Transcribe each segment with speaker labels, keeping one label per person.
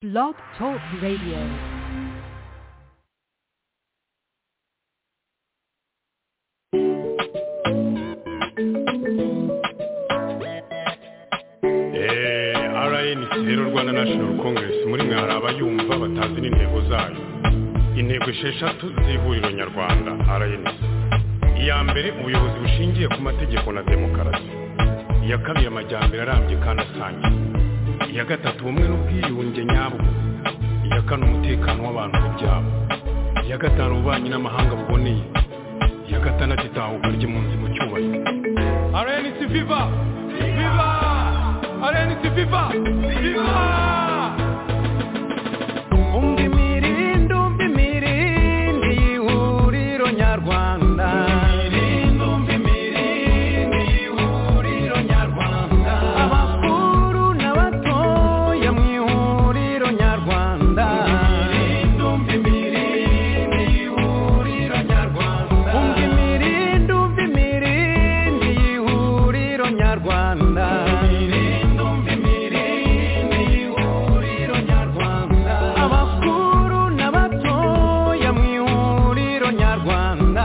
Speaker 1: Blog Talk Radio.
Speaker 2: Eh, RNC rero Rwanda National Congress muri mwe hari abayumva batazi n'intego zayo intego esheshatu z'ihuriro nyarwanda RNC iya mbere ubuyobozi bushingiye ku mategeko na demokarasi iya kabiri amajyambere arambye kandi asangiye iya gatatu ubumwe n'ubwiyunge nyabwo iya kane umutekano w'abantu n'ibyabo iya gatanu ububanyi n'amahanga buboneye iya gatandatu itahuka ry'impunzi mu cyubahiro RNC Viva Viva RNC Viva Viva
Speaker 3: umva imirindi umva imirindi y'ihuriro nyarwanda abakuru n'abatoya mu ihuriro nyarwanda umva imirindi umva imirindi y'ihuriro nyarwanda abakuru n'abatoya mu ihuriro nyarwanda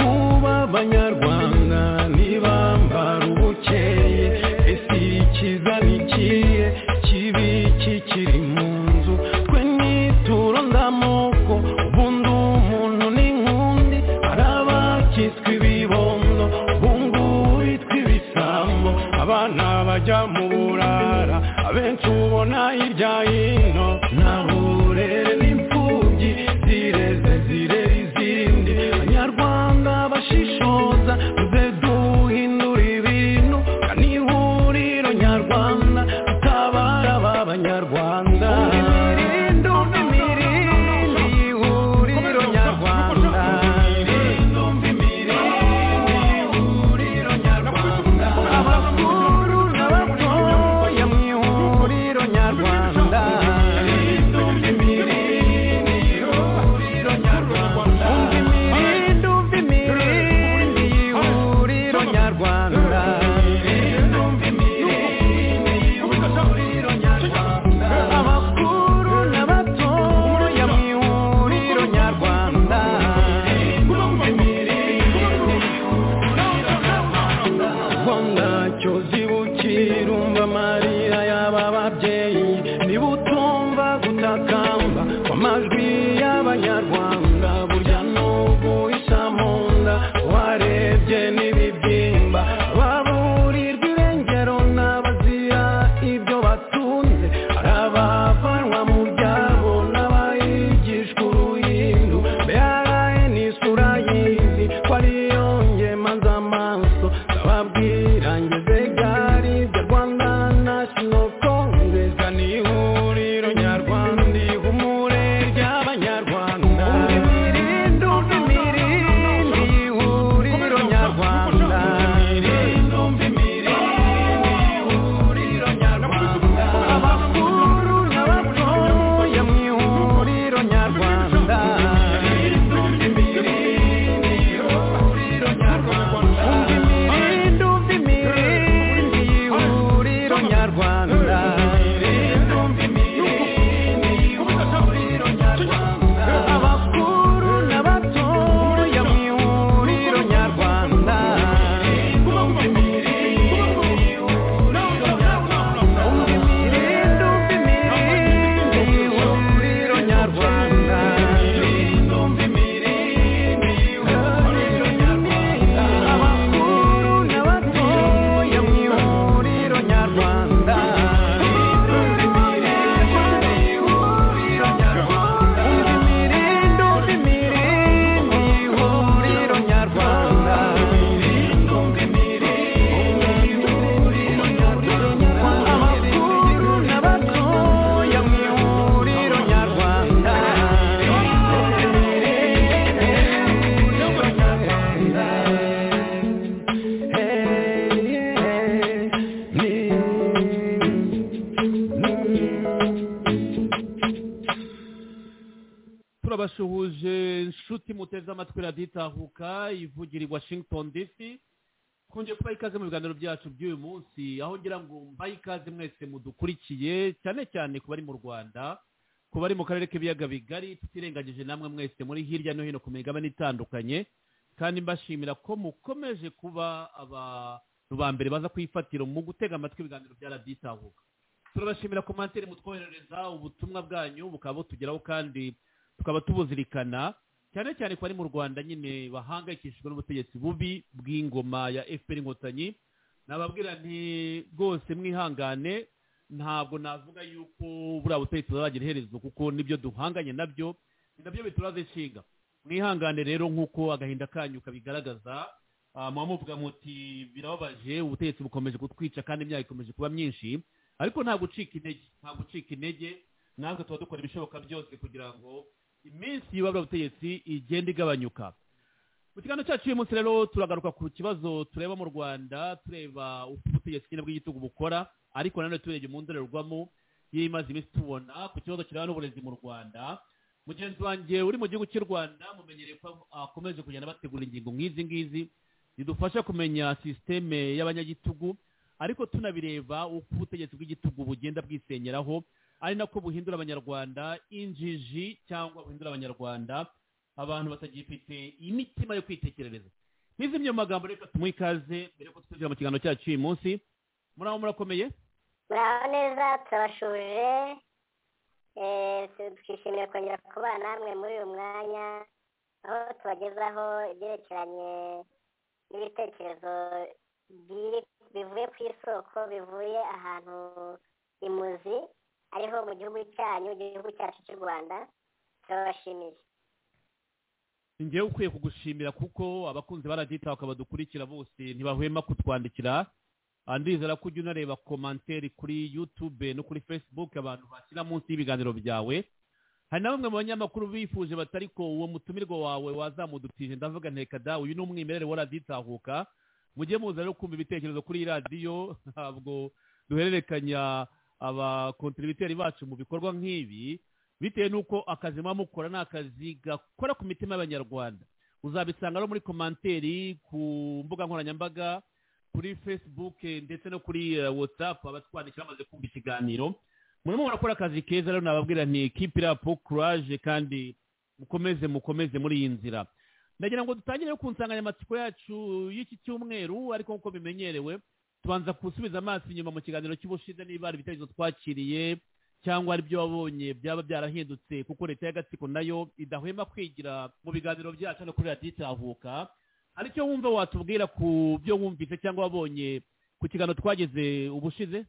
Speaker 3: Uba abanyarwanda ntibambara ubukeye ese ikiza ni ikihe kibi kikiri mu nzu twe nituro ndamoko ubundi umuntu ni nkundi hari abakitswe ibibondo bungu bitwa ibisambo abana bajya mu burara abenshi ubona hirya hino nta burere n'imfubyi zireze zirera izindi abanyarwanda bashishoza tuze duhindura ibintu kandi ihuriro nyarwanda tutabara ba banyarwanda imirindi umva imirindi y'ihuriro nyarwanda abakuru n'abatoya mu ihuriro nyarwanda umva imirindi umva imirindi y'ihuriro nyarwanda abakuru n'abatoya mu ihuriro nyarwanda Rwanda cyo zibukira umva amarira y'aba babyeyi niba utumva gutakamba kw'amajwi y'abanyarwanda burya n'ubu isa mu nda warebye n'ibibyimba baburirwa irengero n'abazira ibyo batunze hari abavanwa mu byabo n'abayigishwa uruhindu mbere ni isura y'izi ko ariyo ngemanza amaso ndababwira ngeze gari bya rwanda national congress ni ihuriro nyarwanda ihumure ry'abanyarwanda imirindi umva imirindi y'ihuriro nyarwanda imirindi umva imirindi y'ihuriro nyarwanda abakuru n'abatoya mu ihuriro nyarwanda umva imirindi umva imirindi y'ihuriro nyarwanda abakuru n'abatoya mu ihuriro nyarwanda umva imirindi umva imirindi y'ihuriro nyarwanda abakuru n'abatoya mu ihuriro nyarwanda imirindi umva imirindi y'ihuriro nyarwanda abakuru n'abatoya mu ihuriro nyarwanda
Speaker 4: turabasuhuje inshuti muteze amatwi radiyo itahuka ivugira i washington dc twongeye kubaha ikaze mu biganiro byacu by'uyu munsi aho ngira ngo mbahe ikaze mwese mudukurikiye cyane cyane ku bari mu rwanda ku bari mu karere k'ibiyaga bigari tutirengagije namwe mwese muri hirya no hino ku migabane itandukanye kandi mbashimira ko mukomeje kuba abantu ba mbere baza kuyifatira mu gutega amatwi ibiganiro bya radiyo itahuka turabashimira komantere mutwoherereza ubutumwa bwanyu bukaba butugeraho kandi tukaba tubuzirikana cyane cyane ku bari mu rwanda nyine bahangayikishijwe n'ubutegetsi bubi bw'ingoma ya fpr inkotanyi nababwira nti rwose mwihangane ntabwo navuga yuko buriya butegetsi buzagira iherezo kuko nibyo duhanganye nabyo ni nabyo bituraza inshinga mwihangane rero nk'uko agahinda kanyu kabigaragaza ah, muba muvuga muti birababaje ubutegetsi bukomeje kutwica kandi imyaka ikomeje kuba myinshi ariko nta gucika intege nta gucika intege natwe tuba dukora ibishoboka byose kugira ngo iminsi y'ubabura butegetsi igenda igabanyuka mu kiganiro cyacu uyu munsi rero turagaruka ku kibazo tureba mu rwanda tureba uko ubutegetsi nyine bw'igitugu bukora ariko nanone turebye mu ndorerwamo y'imaze iminsi tubona ku kibazo kireba n'uburezi mu rwanda mugenzi wanjye uri mu gihugu cy'u rwanda mumenyereye ko akomeje kugenda bategura ingingo nk'izi ngizi zidufasha kumenya sisiteme y'abanyagitugu ariko tunabireba uko ubutegetsi bw'igitugu bugenda bwisenyeraho ari nako buhindura abanyarwanda injiji cyangwa buhindura abanyarwanda abantu batagifite imitima yo kwitekerereza nk'izi myo magambo reka tumuhe ikaze mbere yuko twinjira mu kiganiro cyacu uyu munsi muri aho murakomeye
Speaker 5: muraho neza turabashuje Eh, twishimiye kongera kubana namwe muri uyu mwanya aho tubagezaho ibyerekeranye n'ibitekerezo biri- bivuye ku isoko bivuye ahantu imuzi ariho mu gihugu cyanyu igihugu cyacu cy'u rwanda turabashimiye
Speaker 4: njyewe ukwiye kugushimira kuko abakunzi baradita badukurikira bose ntibahwema kutwandikira Ah, ndizera ko ujya unareba komanteri kuri youtube no kuri facebook abantu bashyira munsi y'ibiganiro byawe hari na bamwe mu banyamakuru bifuje batari ko uwo mutumirwa wawe wazamudutije ndavuga nteka dawe uyu ni umwimerere wa radiyo itahuka mujye muza rero kumva ibitekerezo kuri iyi radiyo ntabwo duhererekanya abakontiribiteri bacu mu bikorwa nk'ibi bitewe n'uko akazi muba mukora ni akazi gakora ku mitima y'abanyarwanda uzabisanga rero muri komanteri ku mbuga nkoranyambaga kuri facebook eh, ndetse no kuri eh, whatsapp abatwandikira bamaze kumva ikiganiro murimo murakora akazi keza rero nababwira nti keep it up courage kandi mukomeze mukomeze muri iyi nzira ndagira ngo dutangire rero ku nsanganyamatsiko yacu y'iki cyumweru ariko nk'uko bimenyerewe tubanza gusubiza amaso inyuma mu kiganiro cy'ubushize niba hari ibitekerezo twakiriye cyangwa aribyo wabonye byaba byarahindutse kuko leta y'agatsiko nayo idahwema kwigira mu biganiro byacu no kuri radiyo itahuka hari icyo wumva watubwira ku byo wumvise cyangwa wabonye ku kiganiro twageze ubushize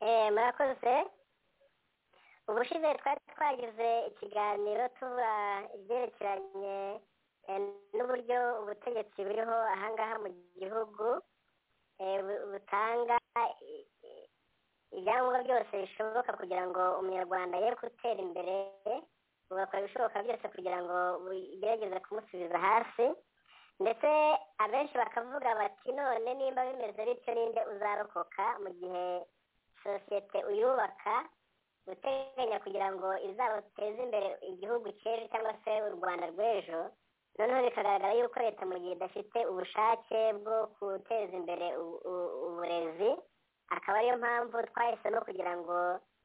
Speaker 5: Eh, murakoze ubushize twari twagize ikiganiro tuba ibyerekeranye eh, n'uburyo ubutegetsi buriho ahangaha mu gihugu eh, bu- butanga i- i- ibyangombwa byose bishoboka kugira ngo umunyarwanda ye gutera imbere bugakora ibishoboka byose kugira ngo bigerageze kumusubiza hasi ndetse abenshi bakavuga bati none nimba bimeze bityo ninde uzarokoka mu gihe sosiyete uyubaka guteganya kugira ngo izateze imbere igihugu cy'ejo cyangwa se u rwanda rw'ejo noneho bikagaragara yuko leta mu gihe idafite ubushake bwo guteza imbere u- u- uburezi akaba ariyo mpamvu twahisemo kugira ngo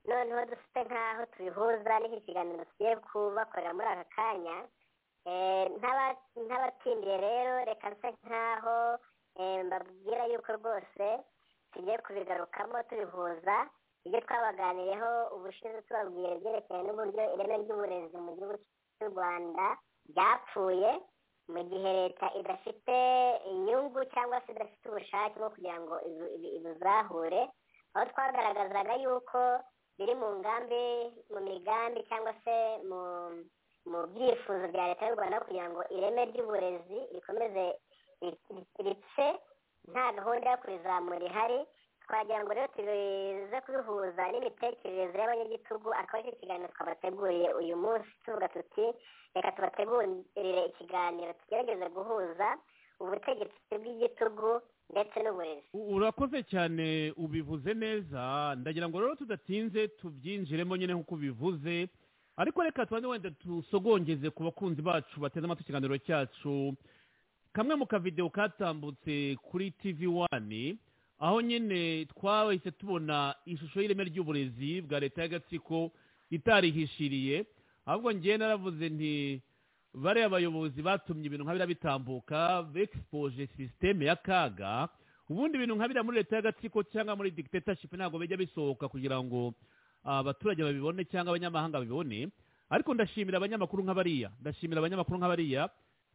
Speaker 5: noneho dufite nk'aho tubihuza n'iki kiganiro tugiye kubakorera muri aka kanya Eh, ntaba- ntabatindiye rero reka nse nk'aho eh, mbabwira yuko rwose tugiye kubigarukamo tubihuza ibyo twabaganiyeho ubushize tubabwira ibyerekeye n'uburyo ireme ry'uburezi mu gihugu cy'u rwanda ryapfuye mu gihe leta idafite inyungu cyangwa se idafite ubushake bwo kugira ngo ibu- ibu- ibuzahure aho twagaragazaga yuko biri mu ngambi mu migambi cyangwa se mu mu byifuzo bya leta y'u rwanda kugira ngo ireme ry'uburezi rikomeze ripfe nta gahunda yo kurizamura ihari twagira ngo rero tuze kubihuza n'imitekerereze y'abanyagitugu akaba aricyo kiganiro twabateguriye uyu munsi tuvuga tuti reka tubategurire ikiganiro tugerageze guhuza ubutegetsi bw'igitugu ndetse n'uburezi
Speaker 4: U- urakoze cyane ubivuze neza ndagira ngo rero tudatinze tubyinjiremo nyine nk'uko ubivuze ariko reka tubanze wenda tusogongeze ku bakunzi bacu bateze amatwi ikiganiro cyacu kamwe mu kavidewo katambutse kuri tv wani aho nyine twahise tubona ishusho y'ireme ry'uburezi bwa leta y'agatsiko itarihishiriye ahubwo ngewe naravuze nti bariya bayobozi batumye ibintu nka biriya bitambuka begispoje sisiteme ya kaga ubundi ibintu nka biriya muri leta y'agatsiko cyangwa muri dictatorship ntabwo bijya bisohoka kugira ngo ah, abaturage babibone cyangwa abanyamahanga babibone ariko ndashimira abanyamakuru nka bariya ndashimira abanyamakuru nka bariya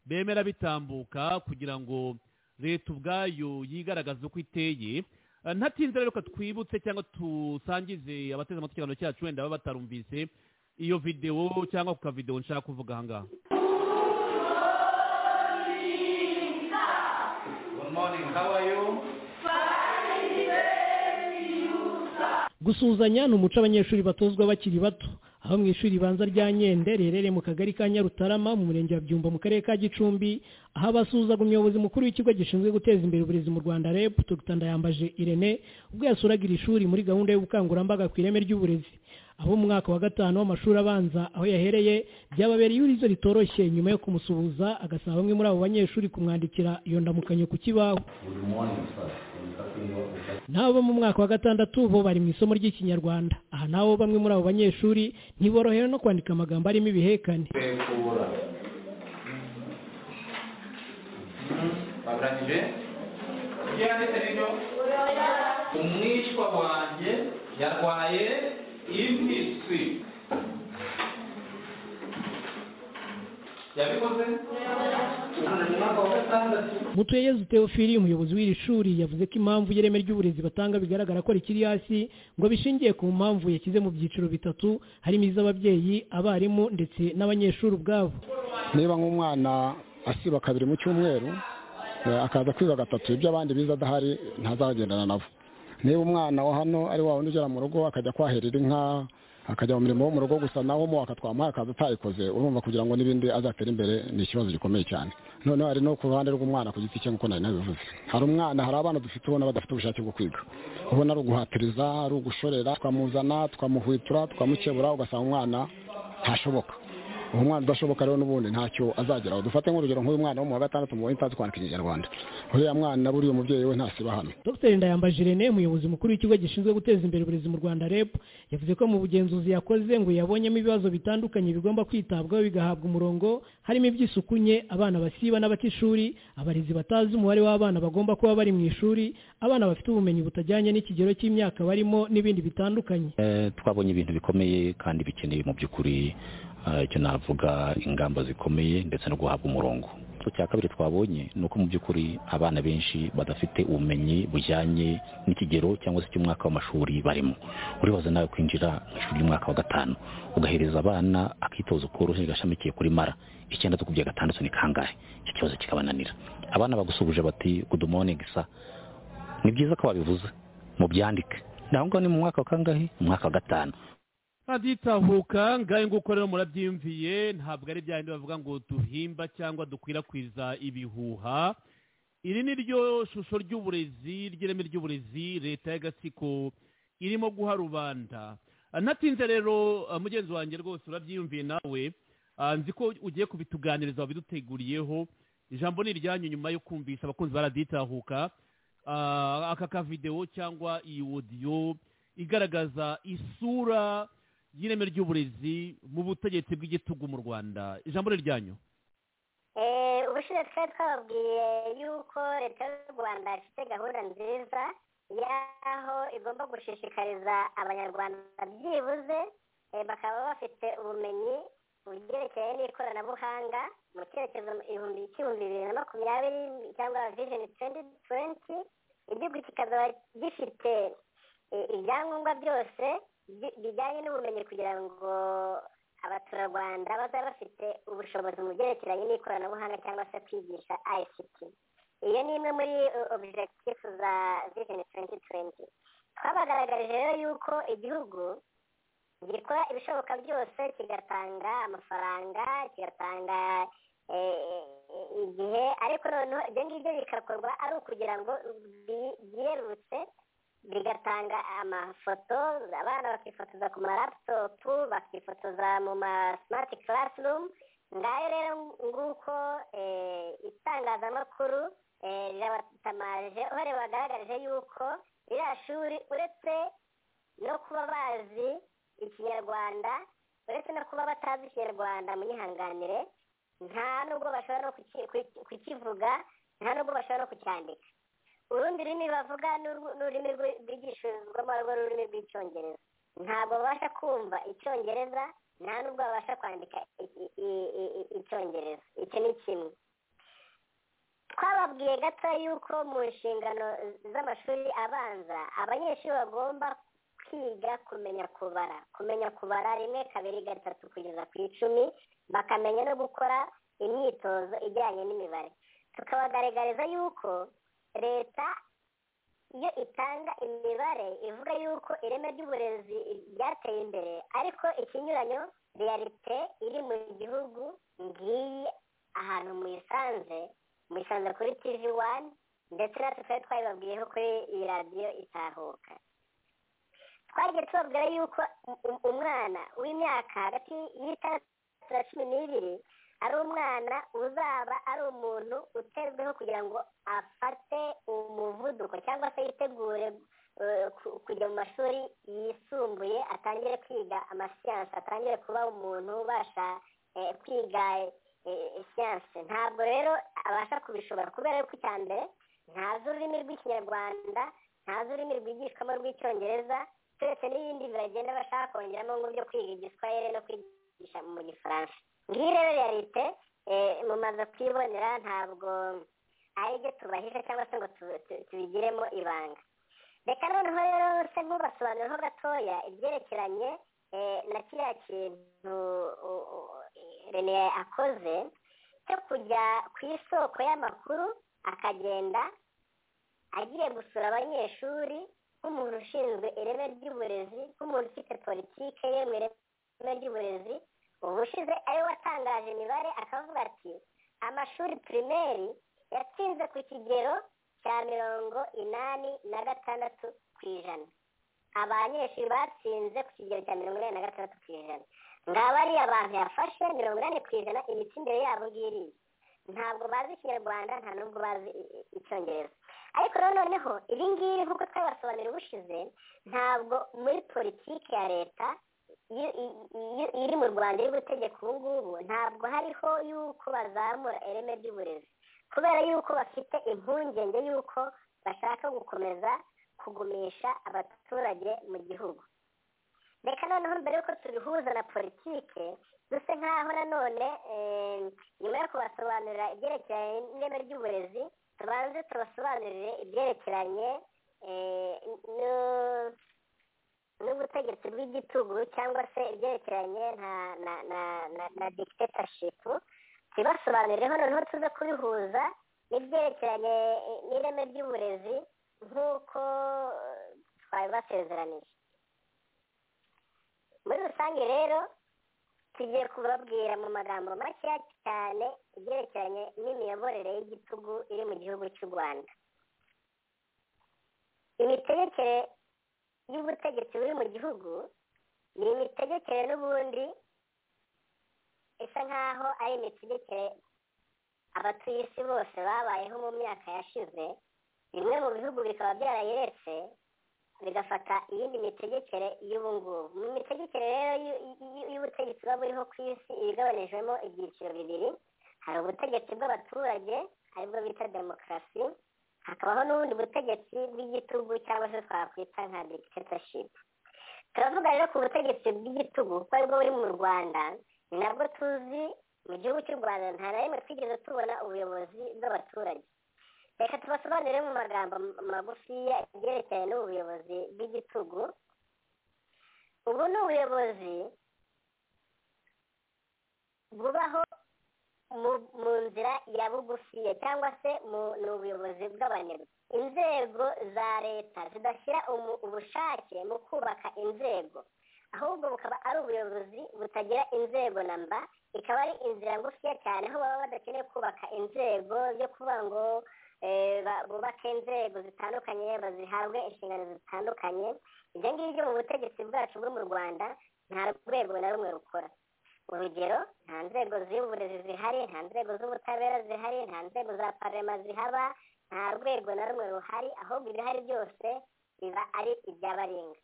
Speaker 4: bemera bitambuka kugira ngo leta ubwayo yigaragaze uko iteye Ah, ntatinze rero ko twibutse cyangwa dusangize abateze amatwi ikiganiro cyacu wenda baba batarumvise iyo videwo cyangwa ku kavidewo nshaka kuvuga aha ngaha
Speaker 6: Good morning, how are you?
Speaker 7: gusuhuzanya ni umuco abanyeshuri batozwa bakiri bato aho mu ishuri ribanza rya nyende riherereye mu kagari ka nyarutarama mu murenge wa byumba mu karere ka gicumbi aho abasuhuzaga umuyobozi mukuru w'ikigo gishinzwe guteza imbere uburezi mu rwanda reb dr ndayambaje irene ubwo yasuraga iri shuri muri gahunda y'ubukangurambaga ku ireme ry'uburezi abo mu mwaka wa gatanu w'amashuri abanza aho yahereye byababereye urizo ritoroshye nyuma yo kumusuhuza agasaba bamwe muri abo banyeshuri kumwandikira iyo ndamukanyo ku kibaho
Speaker 6: Good morning, sir. I'm talking about the
Speaker 7: n'abo bo mu mwaka wa gatandatu bo bari mu isomo ry'ikinyarwanda aha nabo bamwe muri abo banyeshuri ntiborohewe no kwandika amagambo arimo ibihekane
Speaker 6: kubura barangije ibyo yanditse rero umwishywa wanjye yarwaye impisi yabikoze mu mwaka wa gatandatu
Speaker 7: mutuyeyezu teofili umuyobozi w'iri shuri yavuze ko impamvu y'ireme ry'uburezi batanga bigaragara ko rikiri hasi ngo bishingiye ku mpamvu yashyize mu byiciro bitatu harimo iz'ababyeyi abarimu ndetse n'abanyeshuri ubwabo
Speaker 8: niba nk'umwana asiba kabiri mu cyumweru eh, akaza kwiba gatatu ibyo abandi biza adahari ntazagendana nabo niba umwana wa hano ari wa wundi ugera mu rugo akajya kwahirira inka akajya mu mirimo wo mu rugo gusa naho mu akatwama akaza atayikoze urumva kugira ngo n'ibindi azatera imbere ni ikibazo gikomeye cyane noneho hari no ku ruhande rw'umwana ku giti cye nk'uko nari nabivuze hari umwana hari abana dufite ubona badafite ubushake bwo kwiga ubona ari uguhatiriza ari ugushorera twamuzana twamuhwitura twamukebura ugasanga umwana ntashoboka uwo mwana udashoboka rero n'ubundi ntacyo azageraho dufate nk'urugero nk'uyu mwana wo mu wa gatandatu mubonye utazi kwandika ikinyarwanda uriya mwana buriya umubyeyi we ntasiba hano
Speaker 7: dr ndayambaje irene umuyobozi mukuru w'ikigo gishinzwe guteza imbere uburezi mu rwanda reb yavuze ko mu bugenzuzi yakoze ngo yabonyemo ibibazo bitandukanye bigomba kwitabwaho bigahabwa umurongo harimo iby'isuku nke abana basiba n'abatishuri abarezi batazi umubare w'abana bagomba kuba bari mu ishuri abana bafite ubumenyi butajyanye n'ikigero cy'imyaka barimo n'ibindi bitandukanye
Speaker 9: Eh, twabonye ibintu bikomeye kandi bikenewe mu by'ukuri Eh, icyo navuga ingamba zikomeye ndetse no guhabwa umurongo icya kabiri twabonye ni uko mu by'ukuri abana benshi badafite ubumenyi bujyanye n'ikigero cyangwa se cy'umwaka w'amashuri barimo uribaza nawe kwinjira mu ishuri ry'umwaka wa gatanu ugahereza abana akitozo koroheje gashamikiye kuri mara icyenda tukubye gatandatu ni kangahe icyo kibazo kikabananira abana bagusubije bati good morning sir ni byiza ko wabivuze mubyandike ndaho ngaho ni mu mwaka wa kangahe mu mwaka wa gatanu
Speaker 4: aditahuka ngahe nguko rero murabyiyumviye ntabwo ari byahindi bavuga ngo duhimba cyangwa dukwirakwiza ibihuha iri ni ryo shusho ry'uburezi ry'ireme ry'uburezi leta y'agatsiko irimo guha rubanda Ah, ntatinze rero ah, mugenzi wanjye rwose urabyiyumviye nawe Ah, nzi ko ugiye kubituganiriza wabiduteguriyeho ijambo ni iryanyu nyuma yo kumvisha abakunzi ba radiyo itahuka Ah, aka kavidewo cyangwa iyi odiyo igaragaza isura y'ireme ry'uburezi mu butegetsi bw'igitugu mu rwanda ijambo ni ryanyu
Speaker 5: Eh, ubushize twari twababwiye yuko leta y'u rwanda ifite gahunda nziza y'aho igomba gushishikariza abanyarwanda byibuze eh, bakaba bafite ubumenyi byerekeye n'ikoranabuhanga mu cyerekezo igihumbi cy'ibihumbi bibiri na makumyabiri cyangwa vision twendi twenti igihugu kikazaba gifite eh, ibyangombwa byose bi- bijyanye n'ubumenyi kugira ngo abaturarwanda bazaba bafite ubushobozi mu byerekeranye n'ikoranabuhanga cyangwa se kwigisha ICT iyo ni imwe muri uh, objectif za vision 2020 twabagaragarije rero yuko igihugu gikora ibishoboka byose kigatanga amafaranga kigatanga eh, igihe ariko noneho ibyo ngibyo bikakorwa ari ukugira ngo bi- byerurutse bigatanga amafoto abana bakifotoza ku marapitopu bakifotoza mu ma simati classroom ngaho rero nguko eh, itangazamakuru eh, rirabatamaje aho ribagaragaje yuko iriya shuri uretse no kuba bazi ikinyarwanda uretse no kuba batazi ikinyarwanda munyihanganire nta nubwo bashobora no kuki- kuki- kukivuga nta nubwo bashobora no kucyandika urundi rurimi bavuga ni urw- ni ururimi rwi- rwigishirizwamo ari rwo rurimi rw'icyongereza ntabwo babasha kumva icyongereza nta nubwo babasha kwandika i- i- i- i- icyongereza icyo ni kimwe twababwiye gato yuko mu nshingano z'amashuri abanza abanyeshuri bagomba kwiga kumenya kubara kumenya kubara rimwe kabiri gatatu kugeza ku icumi bakamenya no gukora imyitozo ijyanye n'imibare tukabagaragariza yuko leta iyo itanga imibare ivuga yuko ireme ry'uburezi ryateye imbere ariko ikinyuranyo realite iri mu gihugu ngiyi ahantu muyisanze muyisanze kuri tv wani ndetse natwe twari twabibabwiyeho kuri iyi radiyo itahuka twagiye tubabwira yuko u- umwana w'imyaka hagati y'itandatu na cumi n'ibiri ari umwana uzaba ari umuntu utezweho kugira ngo afate umuvuduko cyangwa se yitegure eh, ku- kujya mu mashuri yisumbuye atangire kwiga amasiyansi atangire kuba umuntu ubasha eh, kwiga eh, siyansi ntabwo rero abasha kubishobora kubera yuko icya mbere ntazi ururimi rw'ikinyarwanda ntazi ururimi rwigishwamo rw'icyongereza turetse n'ibindi bagenda bashaka kongeramo nk'ibyo kwiga igiswahili no kwigisha mu gifaransa ngiyi rero realite eh, mumaze kuyibonera ntabwo ari ibyo tubahisha cyangwa se ngo tu- tu- tubigiremo ibanga reka noneho rero se nkubasobanuriraho gatoya ibyerekeranye eh, na kiriya kintu u- u- rene akoze cyo kujya ku isoko y'amakuru akagenda agiye gusura abanyeshuri nk'umuntu ushinzwe ireme ry'uburezi nk'umuntu ufite politike ye mu ireme ry'uburezi ubushize ariwe watangaje imibare akavuga ati amashuri pirimeri yatsinze ku kigero cya mirongo inani na gatandatu ku ijana abanyeshuri batsinze ku kigero cya mirongo inani na gatandatu ku ijana ngaba ari abantu yafashe mirongo inani ku ijana imitsindire yabo ngiriye ntabwo bazi ikinyarwanda nta nubwo bazi i- i- icyongereza ariko rero noneho ibi ngibi nk'uko twabibasobanurira ubushize ntabwo muri politiki ya leta iyo- i- iyo- iri mu rwanda iri gutegeka ubu ngubu ntabwo hariho yuko bazamura ireme ry'uburezi kubera yuko bafite impungenge yuko bashaka gukomeza kugumisha abaturage mu gihugu reka noneho mbere yuko tubihuza na politike duse nk'aho nanone eh, nyuma yo kubasobanurira ibyerekeranye n'ireme ry'uburezi tubanze tubasobanurire ibyerekeranye eh, no- n'ubutegetsi bw'igitugu cyangwa se ibyerekeranye na na na na, na dictatorship tubibasobanurireho noneho tuze kubihuza n'ibyerekeranye eh, n'ireme ry'uburezi nk'uko eh, twabibasezeranije muri rusange rero tugiye kubabwira mu magambo makeya cyane ibyerekeranye n'imiyoborere y'igitugu iri mu gihugu cy'u rwanda imitegekere y'ubutegetsi buri mu gihugu ni imitegekere n'ubundi isa nk'aho ari imitegekere abatuye isi bose babayeho mu myaka yashize bimwe mu bihugu bikaba byarayiretse bigafata iyindi mitegekere y'ubu ngubu mu mitegekere rero y'u- y'u- y'ubutegetsi buba buriho ku isi iba igabanijwemo ibyiciro bibiri hari ubutegetsi bw'abaturage aribwo bita demokarasi hakabaho n'ubundi butegetsi bw'igitugu cyangwa se twakwita nka dictatorship turavuga rero ku butegetsi bw'igitugu kuko aribwo buri mu rwanda ni nabwo tuzi mu gihugu cy'u rwanda nta na rimwe twigeze tubona ubuyobozi bw'abaturage reka tubasobanurire mu magambo magufiya ibyerekeranye n'ubuyobozi bw'igitugu ubu ni ubuyobozi bubaho mu- mu nzira ya bugufiya cyangwa se mu- ni ubuyobozi bw'abanyarwanda inzego za leta zidashyira umu- ubushake mu kubaka inzego ahubwo bukaba ari ubuyobozi butagira inzego na mba ikaba ari inzira ngufiya cyane aho baba badakeneye kubaka inzego byo kuvuga ngo eh, ba- bubake inzego zitandukanye bazihabwe inshingano zitandukanye ibyo ngibyo mu butegetsi bwacu bwo mu rwanda nta rwego na rumwe rukora urugero nta nzego z'uburezi zihari nta nzego z'ubutabera zihari nta nzego za parema zihaba nta rwego na rumwe ruhari ahubwo ibihari byose biba ari iby'abaringa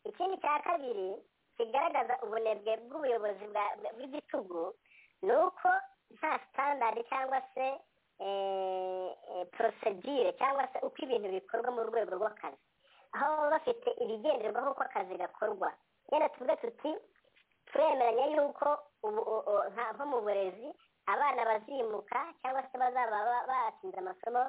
Speaker 5: ikindi cya kabiri kigaragaza ubunebwe bw'ubuyobozi bwa- bw'igitugu ni uko nta sitandadi cyangwa se porosedire cyangwa se uko ibintu bikorwa mu rwego rw'akazi aho baba bafite ibigenderwaho uko akazi gakorwa yenda tuvuge tuti turemeranya yuko ubu- u- u- nka- nko mu burezi abana bazimuka cyangwa se bazaba ba- batsinze amasomo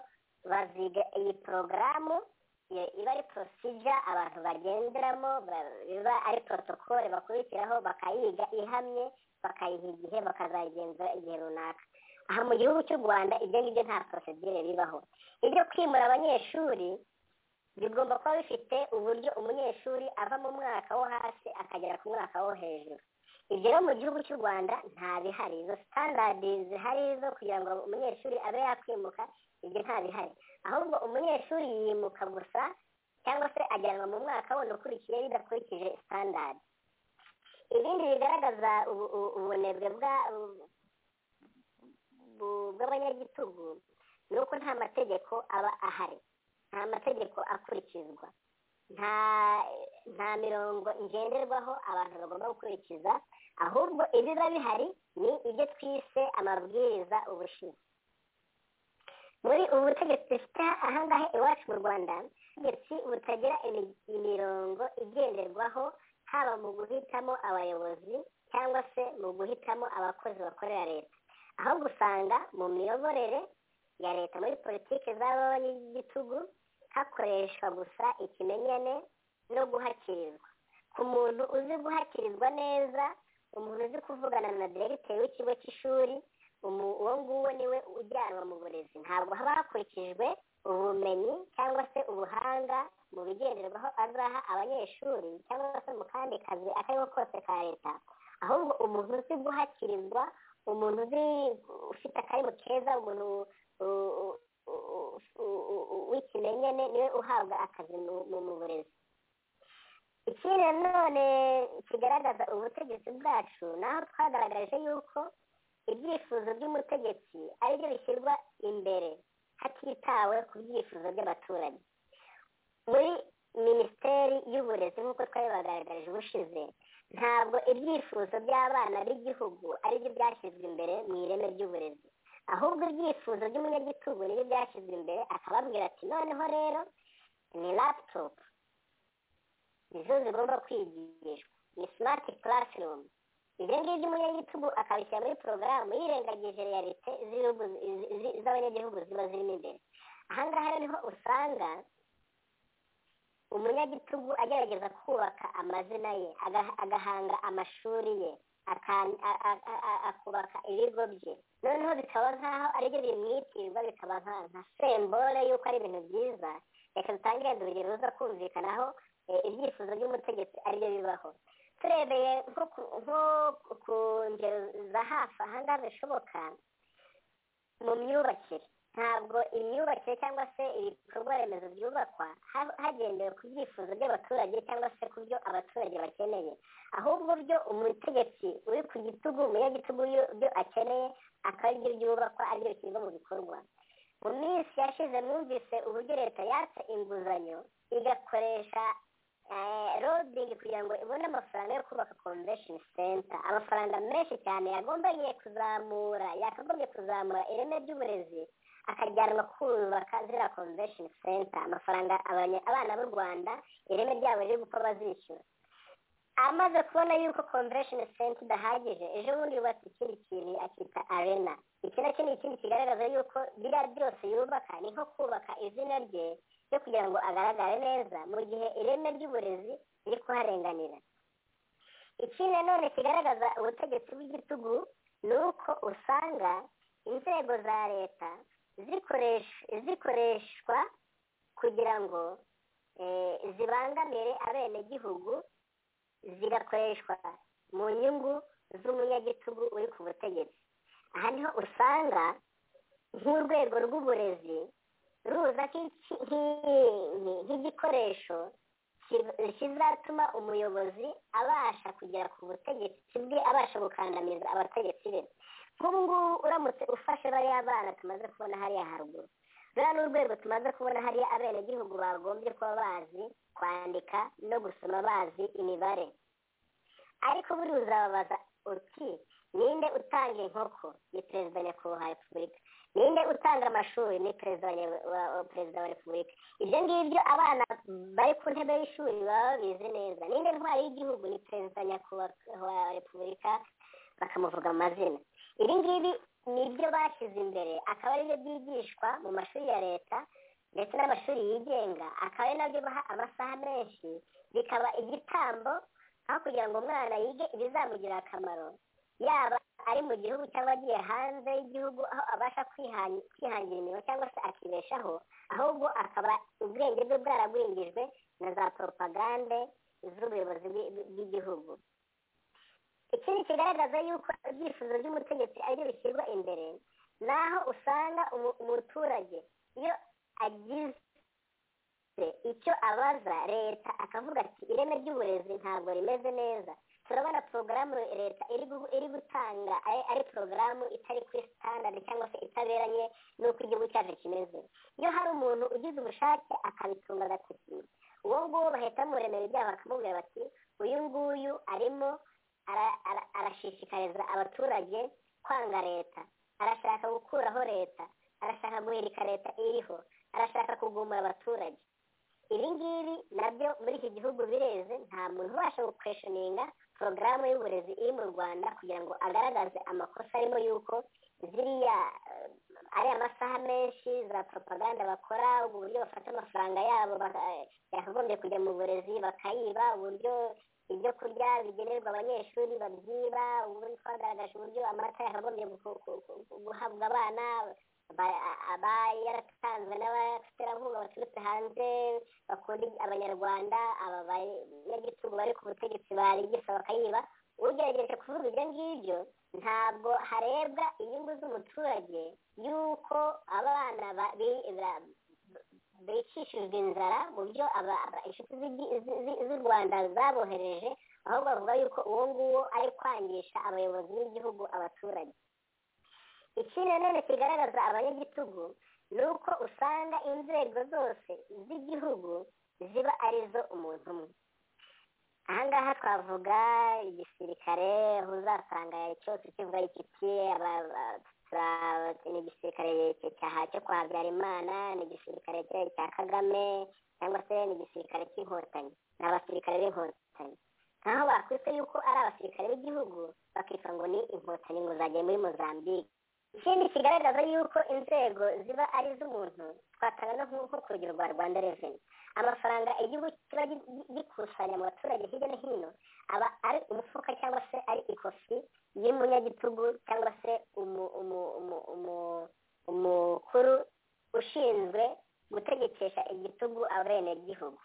Speaker 5: baziga iyi porogaramu iyo- iba ari procedure abantu bagenderamo ba- iba ari protocole bakurikiraho bakayiga ihamye bakayiha igihe bakazayigenzura igihe runaka aha mu gihugu cy'u rwanda ibyo ngibyo nta procedure bibaho ibyo kwimura abanyeshuri bigomba kuba bifite uburyo umunyeshuri ava mu mwaka wo hasi akagera ku mwaka wo hejuru ibyo rero mu gihugu cy'u rwanda nta bihari izo sitandadi zihari zo kugira ngo umunyeshuri abe yakwimuka ibyo nta bihari ahubwo umunyeshuri yimuka gusa cyangwa se ajyanwa mu mwaka wundi ukurikiye bidakurikije sitandadi ibindi bigaragaza ubu- ubu- ubunebwe bwa- bu- bu- bw'abanyagitugu ni uko nta mategeko aba ahari nta mategeko akurikizwa nta nta mirongo ngenderwaho abantu bagomba gukurikiza ahubwo ibiba bihari ni ibyo twise amabwiriza ubushize muri ubu butegetsi dufite ahangaha iwacu mu rwanda ubutegetsi butagira imi- imirongo igenderwaho haba mu guhitamo abayobozi cyangwa se mu guhitamo abakozi bakorera leta ahubwo usanga mu miyoborere ya leta muri politiki z'abanyagitugu hakoreshwa gusa ikimenyane no guhakirizwa ku muntu uzi guhakirizwa neza umuntu uzi kuvugana na diregiteri w'ikigo cy'ishuri umu- uwo nguwo niwe ujyanwa mu burezi ntabwo haba hakurikijwe ubumenyi cyangwa se ubuhanga mu bigenderwaho azaha abanyeshuri cyangwa se mu kandi kazi ako ari ko kose ka leta ahubwo umuntu uzi guhakirizwa umuntu uzi ufite akarimo keza umuntu u- u- u- u- u- w'ikimenyane niwe uhabwa akazi mu- mu mu burezi ikindi nanone kigaragaza ubutegetsi bwacu naho twagaragaje yuko ibyifuzo by'umutegetsi ari byo bishyirwa imbere hatitawe ku byifuzo by'abaturage muri minisiteri y'uburezi nk'uko twari bagaragarije ubushize ntabwo ibyifuzo by'abana b'igihugu ari byo byashyizwe imbere mu ireme ry'uburezi ahubwo ibyifuzo by'umunyagitugu nibyo byashyizwe imbere akababwira ati noneho rero ni laputopu nizo zigomba kwigishwa ni simati karasirumu ibyo ngibyo umunyagitugu akabishyira muri porogaramu yirengagije realite z'ibihugu- zi- zi- z'abanyagihugu ziba zirimo imbere ahangaha rero niho usanga umunyagitugu agerageza kubaka amazina ye aga- agahanga amashuri ye akan- a- a- a- a- akubaka ibigo bye noneho bikaba nk'aho ari byo bimwitirwa bikaba nka- nka sembole y'uko ari ibintu byiza reka dutange wenda urugero ruza kumvikanaho eh, ibyifuzo by'umutegetsi ari byo bibaho turebeye nko ku- nko ku- ku ngero za hafi ahangaha bishoboka mu myubakire ntabwo imyubakire cyangwa se ibikorwa remezo byubakwa ha- hagendewe ku byifuzo by'abaturage cyangwa se ku byo abaturage bakeneye ahubwo byo umutegetsi uri ku gitugu umunyagitugu yo- byo akeneye akaba aribyo byubakwa aribyo bishyirwa mu bikorwa mu minsi yashize mwumvise uburyo leta yatse inguzanyo igakoresha rodingi kugira ngo ibone amafaranga yo kubaka convention center amafaranga menshi cyane yagombaye kuzamura yakagombye kuzamura ireme ry'uburezi akajyanwa kubaka ziriya convention center amafaranga abanya- abana b'u rwanda ireme ryabo riri gupfa bazishyura amaze kubona yuko convention center idahagije ejo bundi yubatse ikindi kintu akita arena iki nacyo ni ikindi kigaragaza yuko biriya byose yubaka ni nko kubaka izina rye yo kugira ngo agaragare neza mu gihe ireme ry'uburezi riri kuharenganira ikindi nanone kigaragaza ubutegetsi bw'igitugu ni uko usanga inzego za leta zikoresh- zikoreshwa kugira ngo eh, zibangamire abenegihugu zigakoreshwa mu nyungu z'umunyagitugu uri ku butegetsi aha niho usanga nk'urwego rw'uburezi ruza nk'iki- nk'i- nk'igikoresho ki- kizatuma umuyobozi abasha kugera ku butegetsi bwe abasha gukandamiza abategetsi be nk'ubu ngubu uramutse ufashe bariya bana tumaze kubona hariya haruguru ruriya ni urwego tumaze kubona hariya abenegihugu bagombye kuba bazi kwandika no gusoma bazi imibare ariko buriya uzababaza uti ninde utanga inkoko ni perezida wa nyakubahwa wa repubulika ninde utanga amashuri ni perezida wa nya- wa wa- perezida wa repubulika ibyo ngibyo abana bari ku ntebe y'ishuri baba babizi neza ninde ntwari y'igihugu ni perezida wa nyakubahwa wa repubulika bakamuvuga amazina ibi ngibi ni byo bashyize imbere akaba ari byo byigishwa mu mashuri ya leta ndetse n'amashuri yigenga akaba ari nabyo baha amasaha menshi bikaba igitambo aho kugira ngo umwana yige ibizamugirira akamaro yaba ari mu gihugu cyangwa agiye hanze y'igihugu aho abasha kwihan- kwihangira imirimo cyangwa se akibeshaho ahubwo akaba ubwenge bwe bwaragwingijwe na za poropagande z'ubuyobozi bw'i- bw'igihugu ikindi kigaragaza yuko ibyifuzo by'umutegetsi ari byo bishyirwa imbere naho usanga umu- umuturage iyo agize icyo abaza leta akavuga ati ireme ry'uburezi ntabwo rimeze neza turabona porogaramu leta iri gu- iri gutanga ari- ari porogaramu itari kuri sitandadi cyangwa se itaberanye n'uko igihugu cyacu kimeze iyo hari umuntu ugize ubushake akabitunga agatoki uwo nguwo bahita bamuremera ibyaha bakamubwira bati uyu nguyu arimo ara- ara- arashishikariza abaturage kwanga leta arashaka gukuraho leta arashaka guhirika leta iriho arashaka kugumura abaturage ibi ngibi nabyo muri iki gihugu bireze nta muntu ubasha gukweshoninga porogaramu y'uburezi iri mu rwanda kugira ngo agaragaze amakosa arimo yuko ziriya eh, ariya masaha menshi za propaganda bakora ubwo buryo bafata amafaranga yabo baka- eh, yakagombye kujya mu burezi bakayiba uburyo ibyo kurya bigenerwa abanyeshuri babyiba ubundi twagaragaje uburyo amata yakagombye gu- gu- gu- guhabwa abana ba- aba yaratanzwe n'abaterankunga baturutse hanze bakunda abanyarwanda aba banyagitugu bari ku butegetsi barigisa bakayiba ugerageje kuvuga ibyo ngibyo ntabwo harebwa inyungu z'umuturage y'uko abana ba- bi- ba- bicishijwe inzara mu byo aba- aba- inshuti z'igi- zi- zi- z'u rwanda zabohereje ahubwo bavuga yuko uwo nguwo ari kwangisha abayobozi b'igihugu abaturage ikindi nanone kigaragaza abanyagitugu ni uko usanga inzego zose z'igihugu ziba arizo umuntu umwe ahangaha twavuga igisirikare aho uzasanga cyose kivuga iki ni igisirikare cya- cya- cyo kwa habyarimana ni igisirikare cya- cya kagame cyangwa se ni igisirikare cy'inkotanyi ni abasirikare b'inkotanyi nkaho bakwise yuko ari abasirikare b'igihugu bakitwa ngo ni inkotanyi ngo zagiye muri mozambique ikindi kigaragaza yuko inzego ziba ari iz'umuntu twatanga no nko ku rugero rwa rwanda reveni amafaranga igihugu kiba gi- gi- gikusanya mu baturage hirya no hino aba ari umufuka cyangwa se ari ikofi y'umunyagitugu cyangwa se umu- umu- umu- umu- umukuru ushinzwe gutegekesha igitugu abenegihugu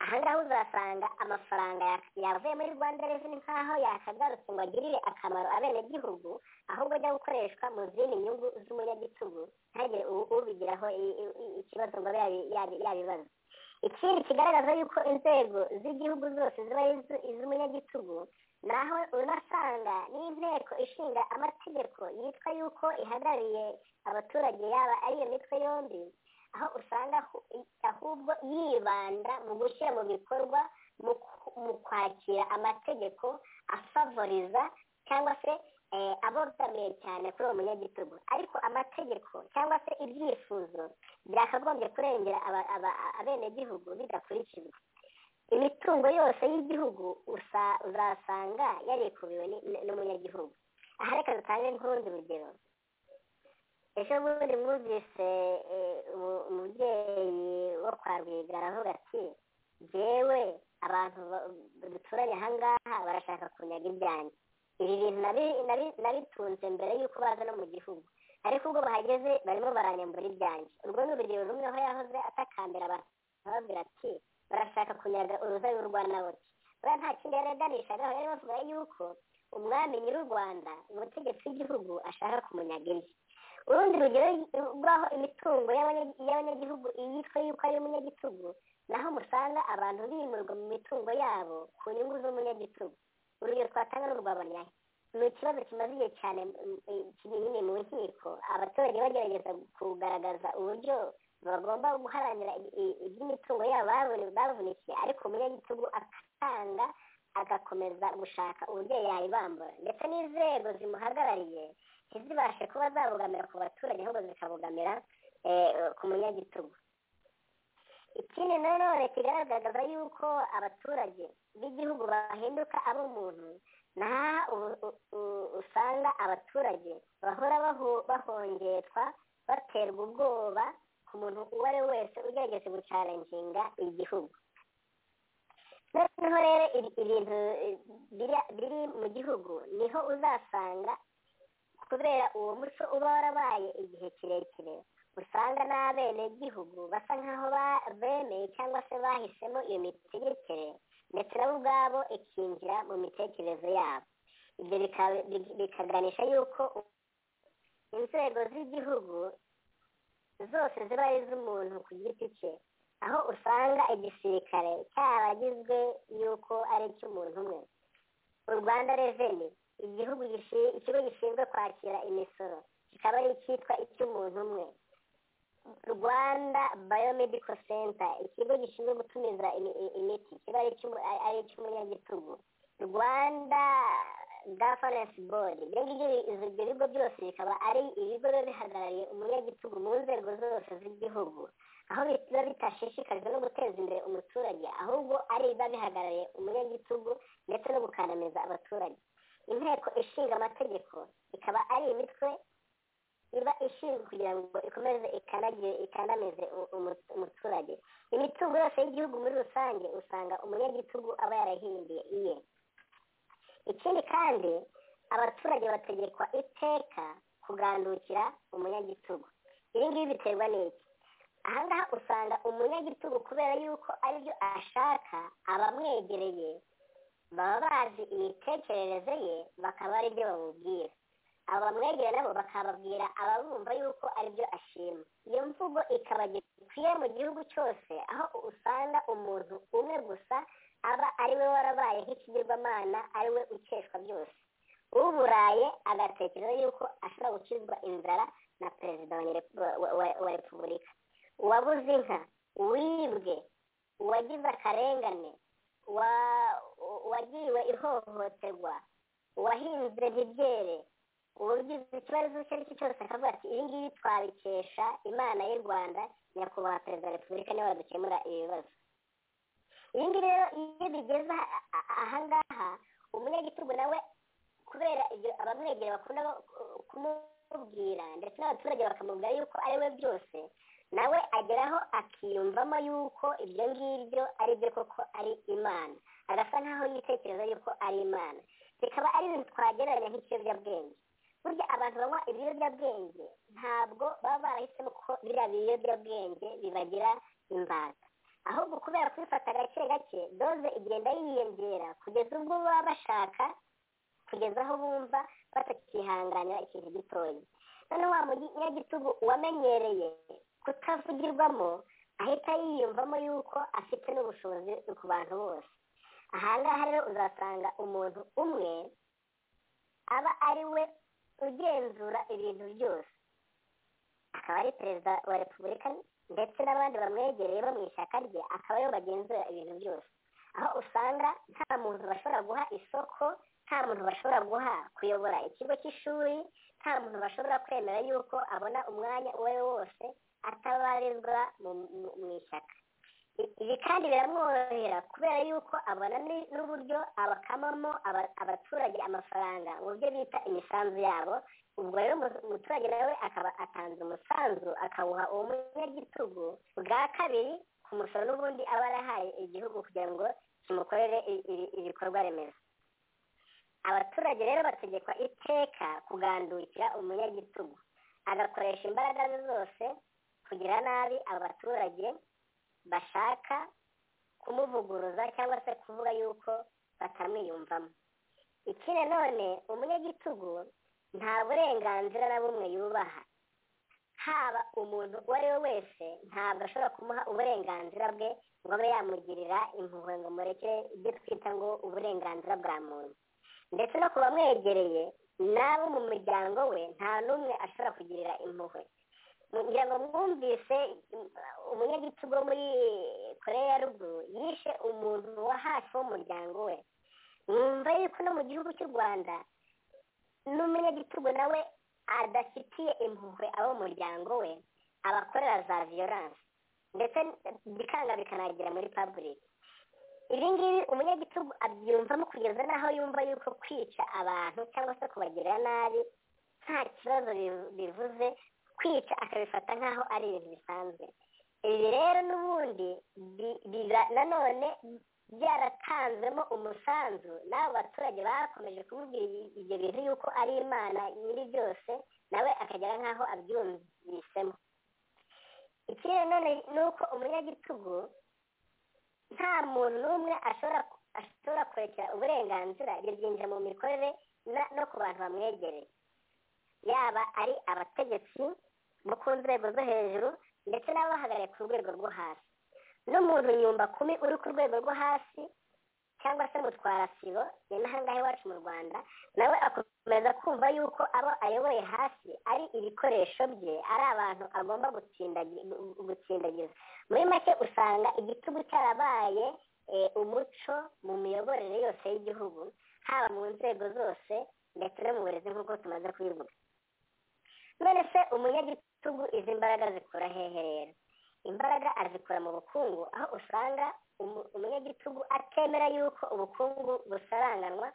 Speaker 5: ahangaha uzasanga amafaranga ya- yavuye muri rwanda reveni nk'aho yakagarutse ngo agirire akamaro abenegihugu ahubwo ajya gukoreshwa mu zindi nyungu z'umunyagitugu ntagire u- ubigiraho i- i- i- ikibazo ngo abe yabi- yabi- yabibaza ikindi kigaragaza yuko inzego z'igihugu zose ziba ari iz'u- iz'umunyagitugu naho unasanga n'inteko ishinga amategeko yitwa yuko ihagarariye abaturage yaba ari iyo mitwe yombi aho usanga ahu- ahubwo yibanda mu gushyira mu bikorwa mu ku- mu kwakira amategeko afavoriza cyangwa se eh, abogamiye cyane kuri uwo munyagitugu ariko amategeko cyangwa se ibyifuzo byakagombye kurengera aba- aba- abenegihugu bidakurikizwa imitungo yose y'igihugu usa- uzasanga yarikubiwe ni- ni- n'umunyagihugu aha reka dutange nk'urundi rugero ejo bundi mwumvise eh, umu- umubyeyi wo kwa rwigara aravuga ati jyewe abantu ba- duturanye ahangaha barashaka kunyaga ibyanjye ibi bintu nabi- nabi- nabitunze mbere y'uko baza no mu gihugu ariko ubwo bahageze barimo baranyambura ibyanjye urwo ni urugero rumwe aho yahoze atakambira abantu ababwira ati barashaka kunyaga uruzabibu rwa nawoti buriya nta kindi yareganishagaho yari bavuga yuko umwami nyir'u rwanda umutegetsi w'igihugu ashaka kumunyaga ibye urundi rugero rw'aho imitungo y'abanya- y'abanyagihugu iyitwa yuko ari umunyagitugu naho musanga abantu bimurwa mu mitungo yabo ku nyungu z'umunyagitugu urugero twatanga ni urw'abanyahe ni ikibazo kimaze igihe cyane mm, eh, kiri nyine mu nkiko abaturage bagerageza kugaragaza uburyo bagomba guharanira i- i- iby'imitungo yabo babone- bavunikiye ariko umunyagitugu akanga agakomeza gushaka uburyo yayibambura ndetse n'inzego zimuhagarariye ntizibashe kuba zabogamira ku baturage ahubwo zikabogamira eh, ku munyagitugu ikindi nanone kigaragaza yuko abaturage b'igihugu bahinduka ab'umuntu naha u- u- u- usanga abaturage bahora baho- bahongetwa baterwa ubwoba ku muntu uwo ari we wese ugerageza gucaranginga igihugu noneho rero ibi- ibintu eh, biri- biri mu gihugu niho uzasanga kubera uwo muco uba warabaye igihe kirekire usanga n'abenegihugu basa nk'aho ba- bemeye cyangwa se bahisemo iyo mitegekere ndetse nabo ubwabo ikinjira mu mitekerereze yabo ibyo bika- bi- bikaganisha yuko inzego z'igihugu zose ziba ari iz'umuntu ku giti cye aho usanga igisirikare cyaragizwe yuko ari icy'umuntu umwe u rwanda reveni igihugu gishi- ikigo gishinzwe kwakira imisoro kikaba ari icyitwa icy'umuntu umwe rwanda biomedical center ikigo gishinzwe gutumiza imi- i- imiti kiba ari icy'umu- ari- ari icy'umunyagitugu rwanda governance board ibyo ngibyo bi- izo- ibyo bigo byose bikaba ari ibigo biba bihagarariye umunyagitugu mu nzego zose z'igihugu aho biba bitashishikajwe no guteza imbere umuturage ahubwo ari biba bihagarariye umunyagitugu ndetse no gukandamiza abaturage inteko ishinga amategeko ikaba ari imitwe iba ishinzwe kugira ngo ikomeze ikandagiye ikandamize u- umu- umuturage imitungo yose y'igihugu muri rusange usanga umunyagitugu aba yarahinduye iye ikindi kandi abaturage bategekwa iteka kugandukira umunyagitugu ibi ngibi biterwa n'iki ahangaha usanga umunyagitugu kubera yuko aribyo ashaka abamwegereye baba bazi imitekerereze ye bakaba aribyo bamubwira abo bamwegera nabo bakababwira ababumva yuko aribyo ashima iyo mvugo ikaba gikwiye mu gihugu cyose aho usanga umuntu umwe gusa aba ari we warabaye nk'ikigirwamana ari we ukeshwa byose uburaye agatekereza yuko ashobora gukizwa inzara na perezida wa nyere- wa- wa- wa- wa repubulika uwabuze inka uwibwe uwagize akarengane wa- uwagiriwe ihohoterwa uwahinze ntibyere ubugize ikibazo icyo ari cyo cyose akavuga ati ibi ngibi twabikesha imana y'u rwanda nyakubahwa perezida wa repubulika niwe wadukemura ibibazo ibi ngibi rero iyo bigeze aha- aha- ahangaha umunyagitugu nawe kubera ibyo abamwegera bakunda ba- kumubwira ndetse n'abaturage bakamubwira yuko ari we byose nawe ageraho akiyumvamo yuko ibyo ngibyo ari byo koko ari imana agasa nk'aho yitekereza yuko ari imana bikaba ari ibintu twagereranya nk'ikiyobyabwenge burya abantu banywa ibiyobyabwenge ntabwo baba barahisemo ko biriya biyobyabwenge bibagira imbata ahubwo kubera kubifata gake gake doze igenda yiyongera kugeza ubwo baba bashaka kugeza aho bumva batakihanganira ikintu gitoya none wa munyagitugu wamenyereye kutavugirwamo ahita yiyumvamo yuko afite n'ubushobozi ku bantu bose ahangaha rero uzasanga umuntu umwe aba ari we ugenzura ibintu byose akaba ari perezida wa repubulika ndetse n'abandi bamwegereye bo mu ishyaka rye akaba aribo bagenzura ibintu byose aho usanga nta muntu bashobora guha isoko nta muntu bashobora guha kuyobora ikigo cy'ishuri nta muntu bashobora kwemera yuko abona umwanya uwo ari wo wose atabarizwa mu- mu- mu ishyaka I- ibi kandi biramworohera kubera yuko abona ni- n'uburyo abakamamo aba- abaturage amafaranga mu byo bita imisanzu yabo ubwo rero umu- umuturage nawe akaba atanze umusanzu akawuha uwo munyagitugu bwa kabiri ku musoro n'ubundi aba yarahaye igihugu kugira ngo kimukorere i- i- ibikorwa remezo abaturage rero bategekwa iteka kugandukira umunyagitugu agakoresha imbaraga ze zose kugira nabi abaturage bashaka kumuvuguruza cyangwa se kuvuga yuko batamwiyumvamo iki nanone umunyagitugu nta burenganzira na bumwe yubaha haba umuntu uwo ari we wese ntabwo ashobora kumuha uburenganzira bwe ngo abe yamugirira impuhwe ngo murekere ibyo twita ngo uburenganzira bwa muntu ndetse no ku bamwegereye n'abo mu muryango we nta n'umwe ashobora kugirira impuhwe ngira ngo mwumvise mm, umunyagitugu wo muri koreya ya ruguru yishe umuntu wa hafi w'umuryango we mwumva yuko no mu gihugu cy'u rwanda n'umunyagitugu nawe adafitiye impuhwe abo mu muryango we abakorera za viyoranse ndetse bikanga bikanagera muri paburike ibi ngibi umunyagitugu abyumvamo kugeza n'aho yumva yuko kwica abantu cyangwa se kubagirira nabi nta kibazo bivu- bivuze kwica akabifata nk'aho ari ibintu bisanzwe ibi rero n'ubundi bi- biba nanone byaratanzwemo umusanzu n'abo baturage bakomeje kumubwira ibi- ibyo bintu yuko ari imana nyiri byose nawe akagera nk'aho abyumvisemo ikindi none ni uko umunyagitugu nta muntu n'umwe ashobora ashobora kurekera uburenganzira ibyo byinjira mu mikorere na- no ku bantu bamwegereye yaba ari abategetsi bo ku nzego zo hejuru ndetse n'abahagarariye ku rwego rwo hasi n'umuntu nyumba kumi uri ku rwego rwo hasi cyangwa se mutwara sibo ni n'ahangaha iwacu mu rwanda nawe akomeza kumva yuko abo ayoboye hasi ari ibikoresho bye ari abantu agomba gutsindagi- gu- gu- gutsindagiza muri make usanga igitugu cyarabaye eh, umuco mu miyoborere yose y'igihugu haba mu nzego zose ndetse no mu burezi nk'uko tumaze kubivuga none se umunyagitugu izi mbaraga zikura hehe rero imbaraga azikura mu bukungu aho usanga umu- umunyagitugu atemera yuko ubukungu busaranganwa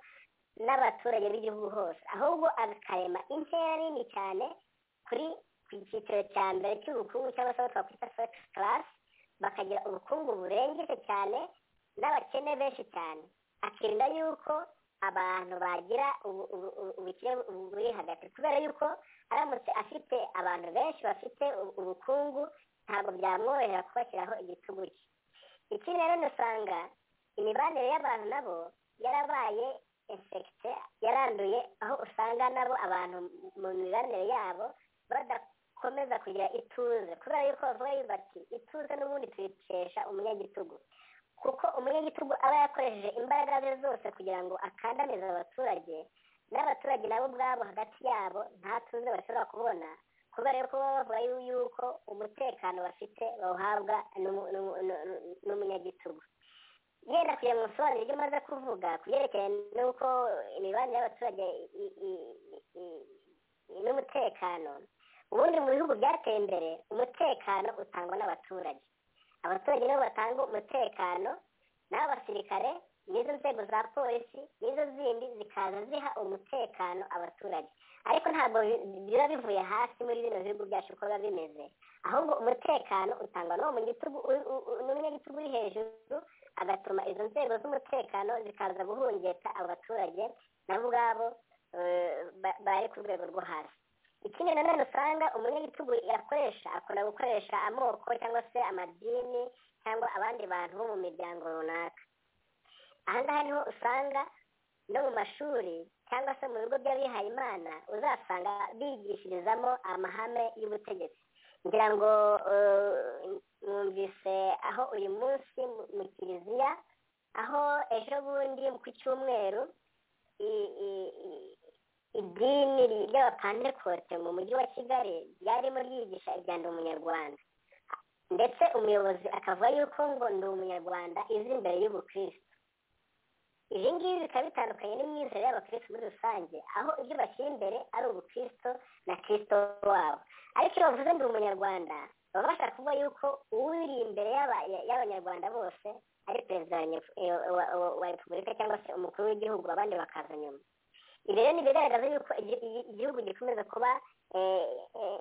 Speaker 5: n'abaturage b'igihugu hose ahubwo akarema intera nini cyane kuri ku cyiciro cya mbere cy'ubukungu cyangwa se aho twakwita first class bakagira ubukungu burengetse cyane n'abakene benshi cyane akirinda yuko abantu bagira ubu- ubu- ubu- ubukene bu- buri hagati kubera yuko aramutse afite abantu benshi bafite ubu- ubukungu ntabwo byamworohera kubashyiraho igitugu cye ikindi rero usanga imibanire y'abantu nabo yarabaye infekite yaranduye aho usanga nabo abantu mu mibanire yabo badakomeza kugira ituze kubera yuko bavuga yuko bati ituze n'ubundi tuyikesha umunyagitugu kuko umunyagitugu aba yakoresheje imbaraga ze zose kugira ngo akandamize abaturage n'abaturage nabo ubwabo hagati yabo nta tuze bashobora kubona kubera yuko baba bavuga yu- yuko umutekano bafite bawuhabwa n'umu- n'umu- n'u- n'umunyagitugu yenda kugira ngo nsobanure ibyo maze kuvuga ku byerekeye n'uko imibanire y'abaturage i- i- i- i- n'umutekano ubundi mu bihugu byateye imbere umutekano utangwa n'abaturage abaturage nibo batanga umutekano n'abasirikare n'izo nzego za polisi n'izo zindi zikaza ziha umutekano abaturage ariko ntabwo bi- biba bivuye hasi muri bino bihugu byacu uko biba bimeze ahubwo umutekano utangwa n'uwo mu gitugu u- u- u- n'umunyagitugu uri hejuru agatuma izo nzego z'umutekano zikaza guhungeta abo baturage nabo ubwabo eh, ba- bari ku rwego rwo hasi ikindi nanone usanga umunyagitugu yakoresha akunda gukoresha amoko cyangwa se amadini cyangwa abandi bantu bo mu miryango runaka ahangaha niho usanga no mu mashuri cyangwa se mu bigo by'abihaye imana uzasanga bigishirizamo amahame y'ubutegetsi ngira ngo eh, numvise aho uyu munsi mu- mu kiliziya aho ejo bundi ku cyumweru i- i- i- idini ry'abapantekote mu mujyi wa kigali ryarimo ryigisha ibyanda umunyarwanda ndetse umuyobozi akavuga yuko ngo ndi umunyarwanda izi imbere y'ubukristo ibi ngibi bikaba bitandukanye n'imyizere y'abakristo muri rusange aho ibyo bashyira imbere ari ubukristo na kristo wabo ariko iyo bavuze ndi umunyarwanda baba bashaka kuvuga yuko uwiri imbere y'aba- y'abanyarwanda bose ari perezida wa nyef- eh, wa- wa- wa repubulika cyangwa se umukuru w'igihugu abandi bakaza nyuma ibi rero ni ibigaragaza yuko igi- igi- igihugu gikomeza kuba eh, eh,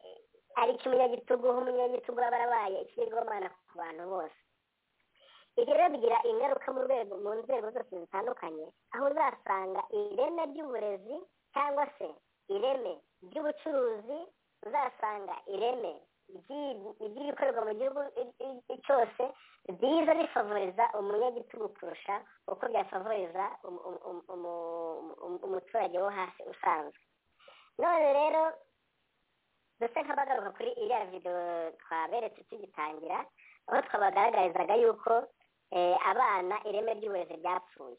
Speaker 5: eh, ari icy'umunyagitugu aho umunyagitugu aba yarabaye ikigirwamana ku bantu bose ibyo rero bigira ingaruka mu rwego mu nzego zose zitandukanye aho uzasanga ireme ry'uburezi cyangwa se ireme ry'ubucuruzi uzasanga ireme ry'i- ry'ibikorerwa mu gihugu i- i- i- cyose biza bifavoriza umunyagitugu kurusha uko byafavoriza umu- umu- umu- umu- umu- umuturage wo hasi usanzwe none rero dusa nk'abagaruka kuri iriya videwo twaberetse tugitangira aho twabagaragarizaga yuko eh, abana ireme ry'uburezi ryapfuye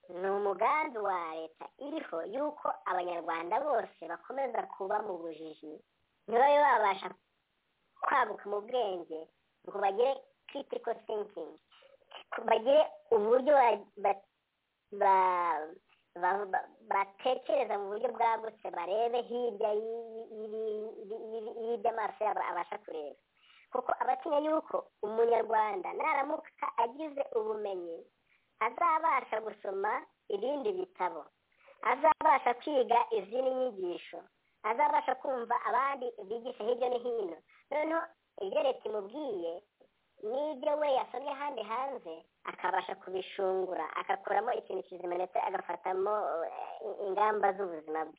Speaker 5: ni umugambi wa leta iriho yuko abanyarwanda bose bakomeza kuba mu bujiji ntibabe babasha kwaguka mu bwenge ngo bagire critical thinking ku- bagire uburyo ba- ba- ba- ba- ba- batekereza mu buryo bwagutse barebe hirya y'i- y'i- y'i- y'i- y'ibyo amaso yabo abasha kureba kuko abatinya yuko umunyarwanda naramuka agize ubumenyi azabasha gusoma ibindi bitabo azabasha kwiga izindi nyigisho azabasha kumva abandi bigisha hirya no hino noneho ibyo leta imubwiye n'ibyo we yasomye ahandi hanze akabasha kubishungura agakuramo ikintu kizima ndetse agafatamo eh, ingamba z'ubuzima bwe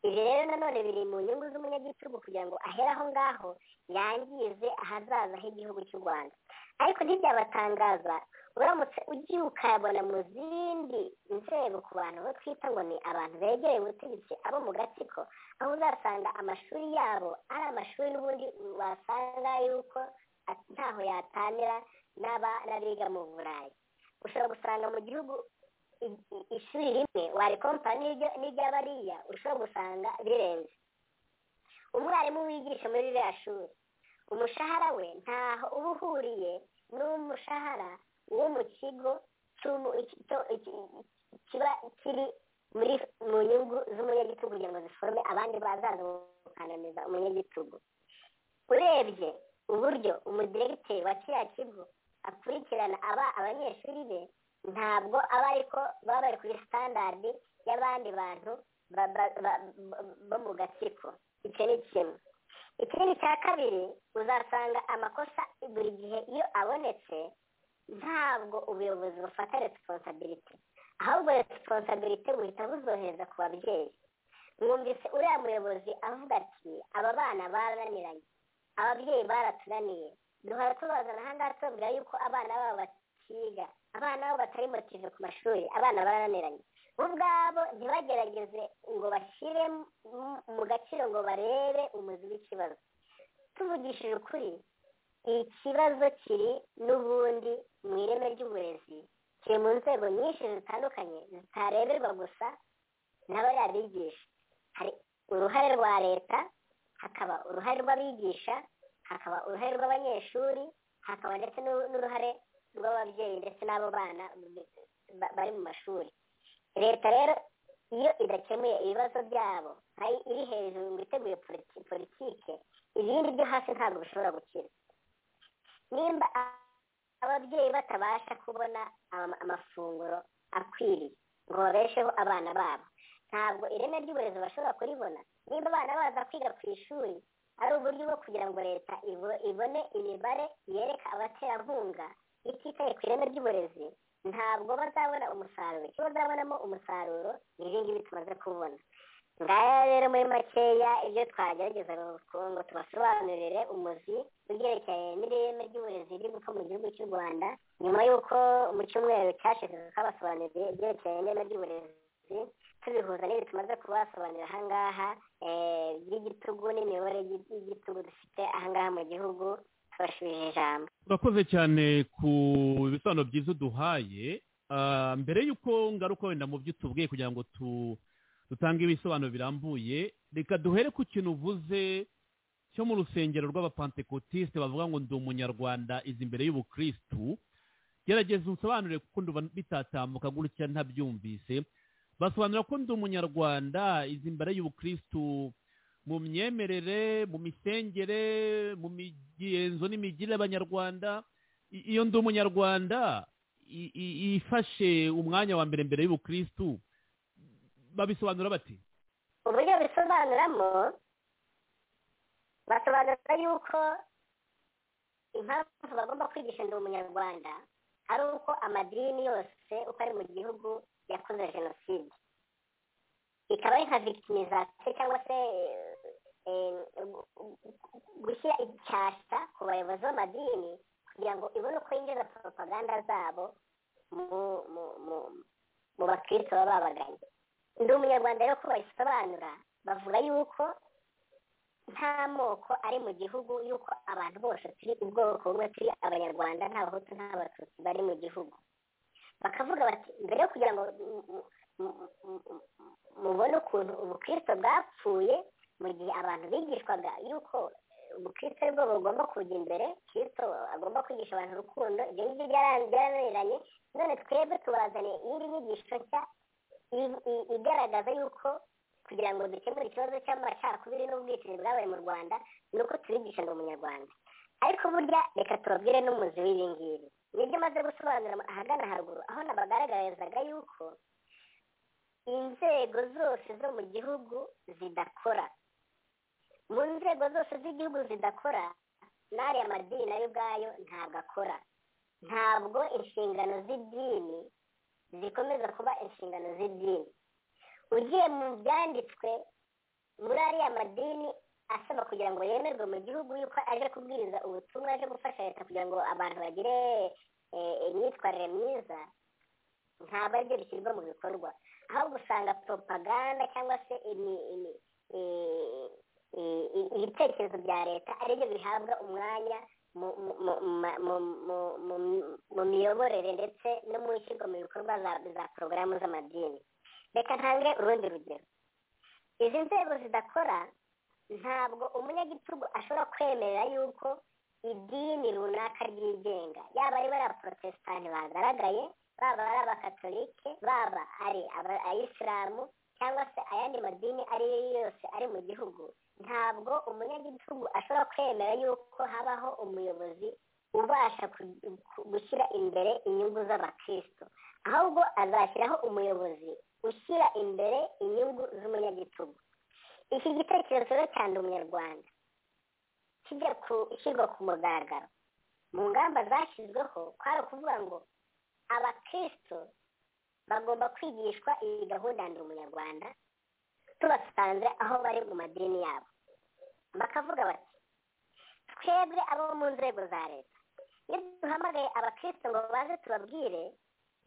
Speaker 5: ibi rero nanone biri mu nyungu z'umunyagitugu kugira ngo ahere aho ngaho yangize ahazaza h'igihugu cy'u rwanda ariko ntibyabatangaza uramutse ugiye ukabona mu zindi nzego ku bantu bo twita ngo ni abantu begereye ubutegetsi abo mu gatsiko aho uzasanga amashuri yabo ari amashuri n'ubundi wasanga yuko at- ntaho yatanira n'aba n'abiga mu burayi ushobora gusanga mu gihugu i- i- ishuri rimwe warikompana n'iryo- n'iry'abariya ushobora gusanga birenze umwarimu wigisha muri ririya shuri umushahara we ntaho uba uhuriye n'umushahara wo mu kigo cy'umu- iki- cyo- iki- kiba kiri muri mu nyungu z'umunyagitugu kugira ngo ziforome abandi bazaza gukandamiza umunyagitugu urebye uburyo umudiregiteri wa kiriya kigo akurikirana aba abanyeshuri be ntabwo aba ariko baba bari kuri standardi y'abandi bantu ba- ba- ba- ba- bo mu gatsiko icyo ni kimwe ikindi cya kabiri uzasanga amakosa buri gihe iyo abonetse ntabwo ubuyobozi bufata resiponsabilite ahubwo resiponsabilite buhita buzohereza ku babyeyi mwumvise uriya muyobozi avuga ati aba bana barananiranye ababyeyi baratunaniye duhora tubazana aha ngaha tubabwira yuko abana babo bakiga abana babo batari motive ku mashuri abana barananiranye bo ubwabo ntibagerageze ngo bashyire mu- mu gaciro ngo barebe umuzi w'ikibazo tuvugishije ukuri ikibazo kiri n'ubundi mu ireme ry'uburezi kiri mu nzego nyinshi zitandukanye zitareberwa gusa n'abariya bigisha hari uruhare rwa leta hakaba uruhare rw'abigisha hakaba uruhare rw'abanyeshuri hakaba ndetse n'u- n'uruhare rw'ababyeyi ndetse n'abo bana ba- bari mu mashuri leta rero iyo idakemuye ibibazo byabo ari iri hejuru ngo iteguye politi- politike ibindi byo hasi ntabwo bishobora gukira nimba a- ababyeyi batabasha kubona ama- amafunguro akwiriye ngo babesheho abana babo ntabwo ireme ry'uburezi bashobora kuribona niba abana baza kwiga ku ishuri ari uburyo bwo kugira ngo leta ibo- ibone imibare yereka abaterankunga ititaye ku ireme ry'uburezi ntabwo bazabona umusaruro icyo bazabonamo umusaruro ni ibi ngibi tumaze kubona ngaya rero muri makeya ibyo twagerageza ngo ngo tubasobanurire umuzi ubyerekeye n'ireme ry'uburezi riri gupfa mu gihugu cy'u rwanda nyuma y'uko mu cyumweru cyashize twabasobanuriye ibyerekeye n'ireme ry'uburezi tubihuza n'ibyo tumaze kubasobanurira aha ngaha eh, by'igitugu n'imiyoborere y'igi- y'igitugu dufite aha ngaha mu gihugu tubashubije ijambo
Speaker 4: urakoze cyane ku bisobanuro byiza uduhaye Ah, mbere y'uko ngaruka wenda mu byo utubwiye kugira ngo tu- dutange ibisobanuro birambuye reka duhere ku kintu uvuze cyo mu rusengero rw'abapantekotisite bavuga ngo ndi umunyarwanda izi imbere y'ubukirisitu gerageza unsobanurire kuko ndumva bitatambuka gutya ntabyumvise basobanura ko ndi umunyarwanda izi imbere y'ubukirisitu mu myemerere mu misengere mu migenzo n'imigirire y'abanyarwanda I- iyo ndi umunyarwanda i- i- ifashe umwanya wa mbere mbere y'ubukristu babisobanura bati
Speaker 5: uburyo bisobanuramo basobanura yuko impamvu bagomba kwigisha ndi umunyarwanda ari uko amadini yose uko ari mu gihugu yakoze jenoside ikaba ari nka victimization cyangwa se eh, gu- gu- gushyira icyasha ku bayobozi b'amadini kugira ngo ibone uko yinjiza propaganda zabo mu mu mu mu bakristo baba babaganye ndi umunyarwanda rero ko babisobanura bavuga yuko nta moko ari mu gihugu y'uko abantu bose turi ubwoko bumwe turi abanyarwanda n'abahutu n'abatutsi bari mu gihugu bakavuga bati mbere yo kugira ngo mu- mu- mu- mu- mubone ukuntu ubukristo bwapfuye mu gihe abantu bigishwaga y'uko ubukristo ari bwo bugomba kujya imbere kristo agomba kwigisha abantu urukundo ibyo ngibyo byara- byarananiranye none twebwe tubazaniye iyindi nyigisho nshya i- i- igaragaza y'uko kugira ngo dukemure ikibazo cy'amacakubiri n'ubwicanyi bwabaye mu rwanda ni uko tubigisha ngo umunyarwanda ariko burya reka tubabwire n'umuzi w'ibi ngibi nibyo maze gusobanura ahagana haruguru aho nabagaragarizaga y'uko inzego zose zo mu gihugu zidakora mu nzego zose z'igihugu zidakora n'ariya madini nayo ubwayo ntabwo akora ntabwo inshingano z'idini zikomeza kuba inshingano z'idini ugiye mu byanditswe muri ariya madini asaba kugira ngo yemerwe mu gihugu yuko aje kubwiriza ubutumwa aje gufasha leta kugira ngo abantu bagire eh, imyitwarire myiza ntabwo aribyo bishyirwa mu bikorwa ahubwo usanga propaganda cyangwa se imi- imi- eh, eh, eh, ibitekerezo bya leta aribyo bihabwa umwanya mu- mu- mu- ma- mu- mu- mu- mu miyoborere ndetse no mu ishyirwa mu bikorwa za- za porogaramu z'amadini reka ntange urundi rugero izi nzego zidakora ntabwo umunyagitugu ashobora kwemerera yuko idini runaka ryigenga yaba ari bariya porotesitanti bagaragaye baba ari abakatolike baba ari aba- ayisilamu cyangwa se ayandi madini ari yo yose ari mu gihugu ntabwo umunyagitugu ashobora kwemera yuko habaho umuyobozi ubasha ku- ku- gushyira imbere inyungu z'abakristo ahubwo azashyiraho umuyobozi ushyira imbere inyungu z'umunyagitugu iki gitekerezo rero cyanda umunyarwanda kijya gushyirwa ku mugaragaro mu ngamba zashyizweho kwari ukuvuga ngo abakristo bagomba kwigishwa iyi gahunda ya ndi umunyarwanda tubasanze aho bari mu madini yabo bakavuga bati twebwe abo mu nzego za leta iyo duhamagaye abakristo ngo baze tubabwire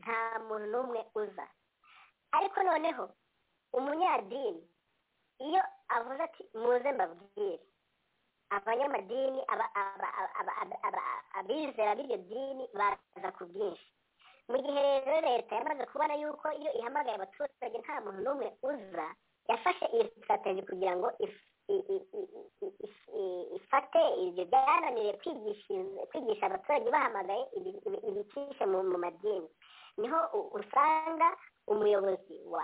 Speaker 5: nta muntu n'umwe uza ariko noneho umunyadini iyo avuze ati muze mbabwire abanyamadini aba- aba- aba- aba- aba- aba- abizera b'iryo dini baraza ku bwinshi mu gihe rero leta yamaze kubona yuko iyo ihamagaye abaturage nta muntu n'umwe uza yafashe iyi sitrategi kugira ngo if- i- i- i- i- i- i- ifate ibyo byananiye kwigishiriza- kwigisha abaturage bahamagaye ibi- ibi- ibicishe mu mu madini niho u- usanga umuyobozi wa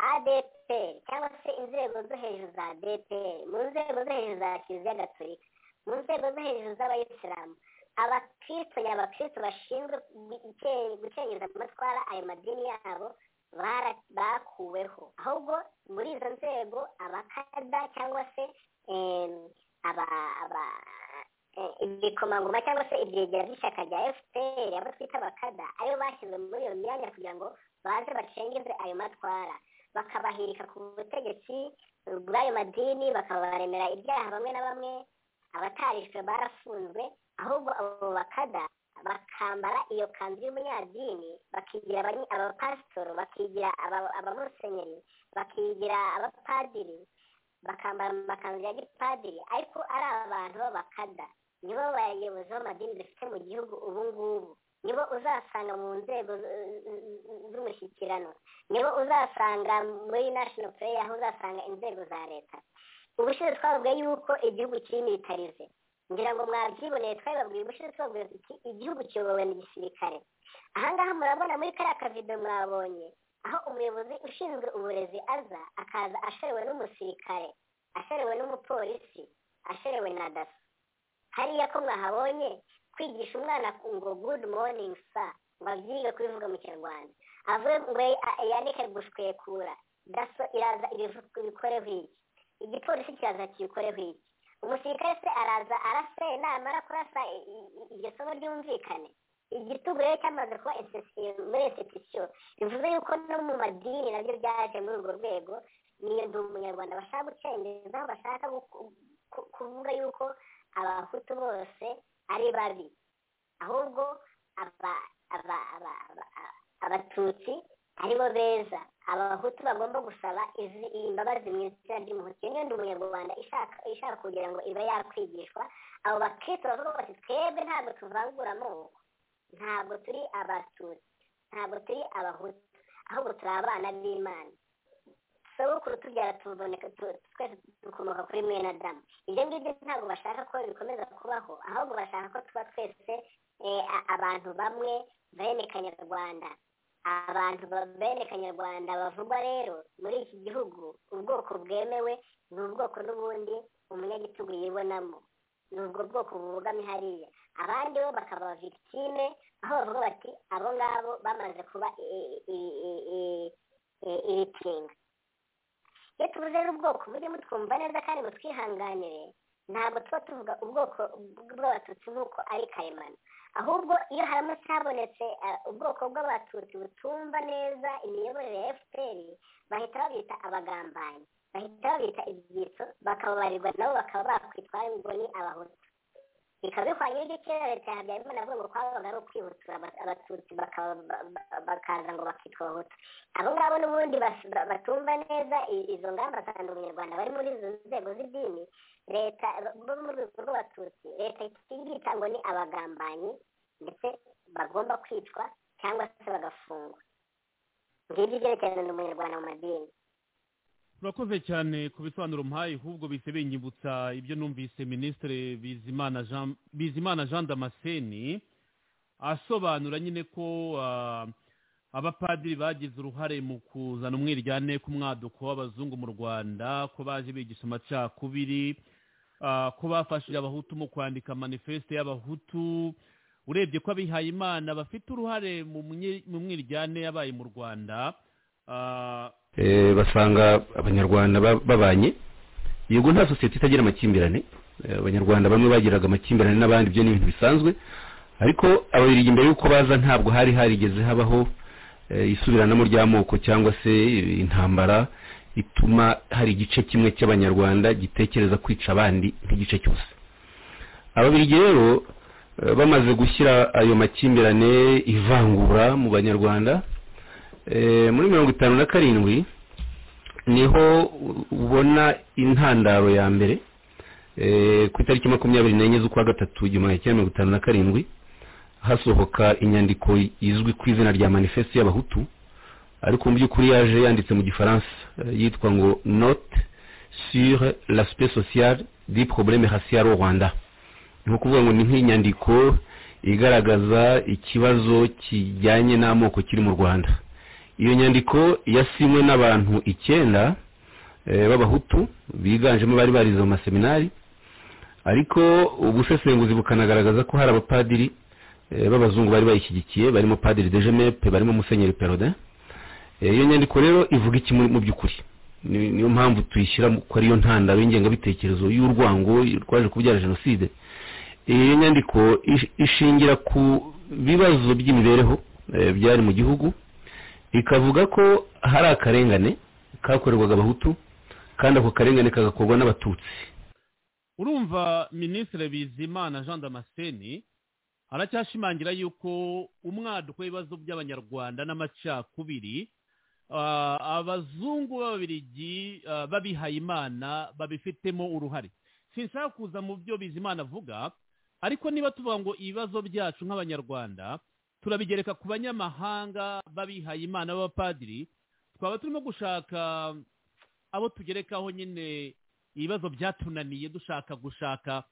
Speaker 5: adeperi cyangwa se inzego zo hejuru za adeperi mu nzego zo hejuru za kiliziya gatolika mu nzego zo hejuru z'abayisilamu abakristo nyabakristo bashinzwe guke- gukenyeza amatwara ayo madini yabo bara- bakuweho ahubwo muri izo nzego abakada cyangwa se em, aba- aba- eh, ibikomangoma cyangwa se ibyegera by'ishyaka rya fpr abo twita abakada aribo bashyizwe muri iyo myanya kugira ngo baze bacengeze ayo matwara bakabahirika ku butegetsi bw'ayo madini bakabaremera ibyaha bamwe na bamwe abatarishwe barafunzwe ahubwo abo bakada bakambara iyo kanzu y'umunyadini bakigira abanye- abapasitoro bakigira aba- abamusenyeri bakigira abapadiri bakambara amakanzu ya gipadiri ariko ari abantu b'abakada nibo bayobozi b'amadini dufite mu gihugu ubu ngubu nibo uzasanga mu nzego z- z- z'umushyikirano nibo uzasanga muri national prayer aho uzasanga inzego za leta ubushize twavuga yuko igihugu kiri militarize ngira ngo mwabyiboneye twabibabwiye ubushize twavuga tuti igihugu kiyobowe na gisirikare ahangaha murabona muri kariya kavido mwabonye aho umuyobozi ushinzwe uburezi aza akaza ashorewe n'umusirikare ashorewe n'umupolisi ashorewe na daso hariya ko mwahabonye kwigisha umwana ngo good morning sir ngo abyige kubivuga mu kinyarwanda avuye ngo ya- yandike gushwekura daso iraza ibivu- ibikoreho iki igipolisi kiraza kibikoreho iki umusirikare se araza arase namara kurasa i- i- i- iryo somo ryumvikane igitugu rero cyamaze kuba institution muri institution bivuze yuko no mu madini nabyo byaje muri urwo rwego niyo ndi umunyarwanda bashaka gucengezaho bashaka guku- ku- kuvuga yuko abahutu bose ari babi ahubwo aba- aba- aba- aba- abatutsi ari bo beza abahutu bagomba gusaba izi- imbabazi mu izina ry'umuhutu iyo niyo ndi umunyarwanda ishaka ishaka kugira ngo iba yakwigishwa abo bakristo bavuga bati twebwe ntabwo tuvangura amoko ntabwo turi abatutsi ntabwo turi abahutu ahubwo turi abana b'imana sobukuru tubyara tuboneka tu- twese dukomoka kuri mwene adamu ibyo ngibyo ntabwo bashaka ko bikomeza kubaho ahubwo bashaka ko tuba twese eh, a- abantu bamwe bene kanyarwanda abantu ba- bene kanyarwanda bavugwa rero muri iki gihugu ubwoko bwemewe ni ubwoko n'ubundi umunyagitugu yibonamo ni ubwo bwoko bubogamye hariya abandi bo bakaba victime aho bavuga bati abo ngabo bamaze kuba i- i- i- i- i- ibitinga iyo tuvuze rero ubwoko burimo twumva neza kandi mutwihanganire ntabwo tuba tuvuga ubwoko bw'abatutsi nk'uko ari karemano ahubwo iyo haramutse habonetse eh, ubwoko bw'abatutsi butumva neza imiyoborere ya fpr bahita babita abagambanyi bahita babita ibyitso bakababarirwa nabo bakaba bakwitwa ngo ni abahutu bikaba bihwanye n'ibyo kera leta ya habyarimana avuga ngo kwabaga ari ukwihutura aba- abatutsi bakaba- ba- ba- bakaza ngo bakitwa abahutu abo ngabo n'ubundi bas- ba- batumva neza i- izo ngamba za ndi umunyarwanda bari muri izo nzego z'idini leta bo mu rwego rw'abatutsi leta itigita ngo ni abagambanyi ndetse bagomba kwicwa cyangwa se bagafungwa ngibyo ibyerekeranye n'umunyarwanda mu madini
Speaker 4: turakoze cyane ku bisobanuro mpaye ahubwo bihise binyibutsa ibyo numvise minisitiri bizimana jean bizimana jean damascene asobanura nyine ko ah, abapadiri bagize uruhare mu kuzana umwiryane ku mwaduko w'abazungu mu rwanda ko baje bigisha amacakubiri ah, ko bafashije abahutu mu kwandika manifesite y'abahutu urebye ko abihayimana bafite uruhare mu myi- mu mwiryane yabaye mu rwanda ah,
Speaker 10: Eh, basanga abanyarwanda ba- babanye yego nta sosiyete itagira amakimbirane Eh, abanyarwanda bamwe bagiraga amakimbirane n'abandi ibyo ni ibintu bisanzwe ariko ababirigi mbere y'uko baza ntabwo hari harigeze habaho eh, isubiranamo ry'amoko cyangwa se eh, intambara ituma hari igice kimwe cy'abanyarwanda gitekereza kwica abandi nk'igice cyose ababirigi rero eh, bamaze gushyira ayo makimbirane ivangura mu banyarwanda Eh, muri mirongo itanu na karindwi niho u- ubona intandaro ya mbere eh, ku itariki makumyabiri n'enye z'ukwa gatatu igihumbi kimwe mirongo itanu na karindwi hasohoka inyandiko izwi ku izina rya manifeste y'abahutu ariko mu by'ukuri yaje yanditse mu gifaransa eh, yitwa ngo note sur l'aspect social du problème racial au rwanda ni ukuvuga ngo ni nk'inyandiko igaragaza ikibazo kijyanye n'amoko kiri mu rwanda iyo nyandiko yasinywe n'abantu icyenda eh, b'abahutu biganjemo bari barize mu maseminari ariko ubusesenguzi bukanagaragaza ko hari abapadiri eh, b'abazungu bari bayishyigikiye barimo padiri dejemepe barimo musenyeri perode iyo nyandiko rero ivuga iki muri- mu by'ukuri Ni- niyo mpamvu tuyishyira mu- ko ariyo ntandaro y'ingengabitekerezo y'urwango rwaje kubyara jenoside iyo nyandiko ish- ishingira ku bibazo by'imibereho eh, byari mu gihugu ikavuga ko hari akarengane kakorerwaga abahutu kandi ako karengane kagakorwa n'abatutsi
Speaker 4: urumva minisitiri bizimana jean damascene aracyashimangira yuko umwaduko w'ibibazo by'abanyarwanda n'amacakubiri ah, abazungu b'ababirigi ah, b'abihayimana babifitemo uruhare sinshaka kuza mu byo bizimana avuga ariko niba tuvuga ngo ibibazo byacu nk'abanyarwanda turabigereka ku banyamahanga b'abihayimana b'abapadiri twaba turimo gushaka abo tugerekaho nyine ibibazo byatunaniye dushaka gushaka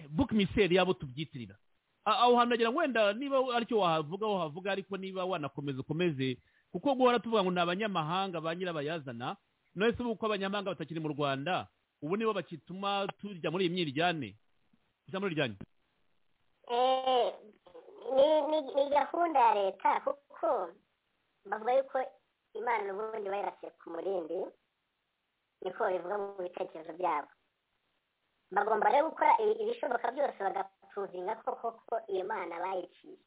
Speaker 4: bukimiseri yabo tubyitirira A- aho hantu nagira ngo wenda niba aricyo wahavuga wahavuga ariko niba wanakomeza ukomeze kuko guhora tuvuga ngo ni abanyamahanga ba nyirabayazana none se ubu uko abanyamahanga batakiri mu rwanda ubu nibo bakituma tujya muri iyi myiryane tujya muri iryanyu
Speaker 5: Eh, ni- ni ni gahunda ya leta kuko bavuga yuko imana ubundi bayirasiye ku murindi niko bivuga mu bitekerezo byabo bagomba rero gukora i- ibishoboka byose bagapruvinga ko koko iyo mana bayiciye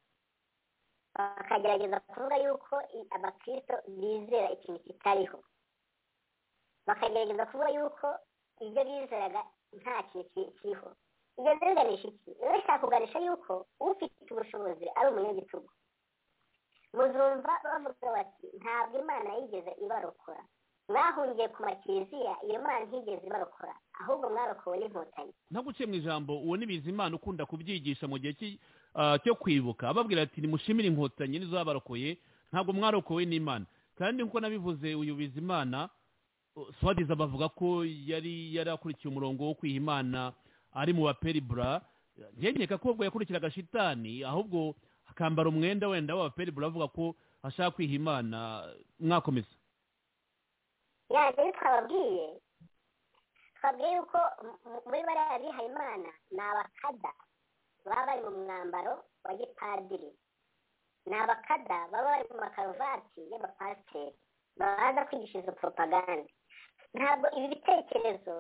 Speaker 5: bakagerageza kuvuga yuko i- abakristo bizera ikintu kitariho bakagerageza kuvuga yuko ibyo bizeraga nta kintu ki- kiriho ibyo biganisha iki biba bishaka kuganisha yuko ufite ubushobozi ari umunyagitugu muzumva bavuga bati ntabwo imana yigeze ibarokora mwahungiye ku makiriziya iyo mana ntigeze ibarokora ahubwo mwarokowe n'inkotanyi
Speaker 4: ntaguciye mu ijambo uwo ni bizimana ukunda kubyigisha mu gihe cy'i- ah, cyo kwibuka ababwira ati nimushimire inkotanyi nizo zabarokoye ntabwo mwarokowe n'imana kandi nk'uko nabivuze uyu bizimana uh, swadiza bavuga ko yari yari akurikiye umurongo wo kwiha imana ari mu baperibura nkenyeka ko ubwo yakurikiraga shitani ahubwo akambara umwenda wenda w'abaperibura avuga ko ashaka kwiha imana mwakomeza
Speaker 5: yanjye rero twababwiye twabwiye yuko m- m- muri bariya bihaye imana ni abakada baba bari mu mwambaro wa gipadiri ni abakada baba bari mu makaruvati y'abapasiteri baza kwigisha izo poropaganda ntabwo ibi bitekerezo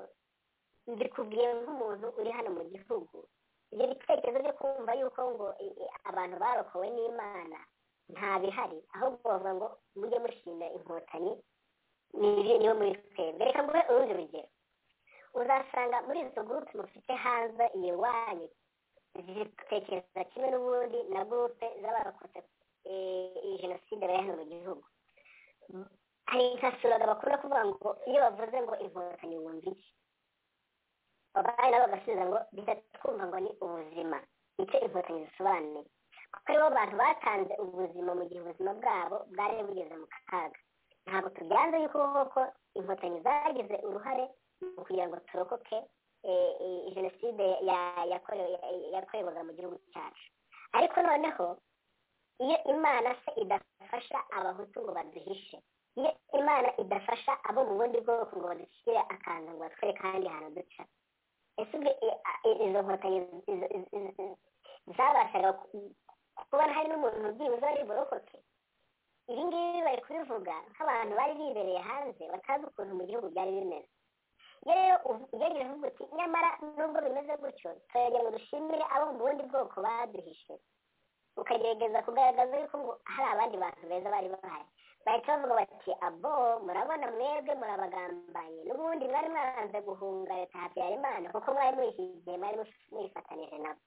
Speaker 5: mbikubwiye nk'umuntu uri hano mu gihugu ibyo bitekerezo byo kumva yuko ngo i- i- abantu barokowe n'imana nta bihari ahubwo bavuga ngo mujye mushimira inkotanyi niyo niyo muri twebwe reka nguhe urundi rugero uzasanga muri izo gurupe mufite hanze iyi wanyu zitekereza kimwe n'ubundi na gurupe z'abarokotse eh, iyi jenoside bari hano mu gihugu hari nka suraga bakunda kuvuga ngo iyo bavuze ngo inkotanyi wumva iki abandi nabo bagasubiza ngo bitatwumva ngo ni ubuzima nicyo inkotanyi zisobanuye kuko aribo bantu batanze ubuzima mu gihe ubuzima bwabo bwari bugeze mu kaga ntabwo tubyanze yuko koko inkotanyi zagize uruhare mu kugira ngo turokoke eh, eh, jenoside ya- yakorewe- ya- yakorerwaga mu gihugu cyacu ariko noneho iyo imana se idafasha abahutu ngo baduhishe iyo imana idafasha abo mu bundi bwoko ngo badushyire akantu ngo batwere kandi hantu duca ese ubwo i- a- i- izo nkotanyi izo- izo- izo- zabashaga ku- kubona hari n'umuntu byibuze ari burokoke ibi ngibi bari kubivuga nk'abantu bari bibereye hanze batazi ukuntu mu gihugu byari bimeze iyo rero uv- ugerageje uvuga uti nyamara nubwo bimeze gutyo turagira ngo dushimire abo mu bundi bwoko baduhishe ukagerageza kugaragaza yuko ngo hari abandi bantu beza bari bahari bahita bavuga bati abo murabona mwebwe murabagambanye n'ubundi mwari mwaranze guhunga leta habyarimana kuko mwari muyishyigiye mwari mufi- mwifatanije nabo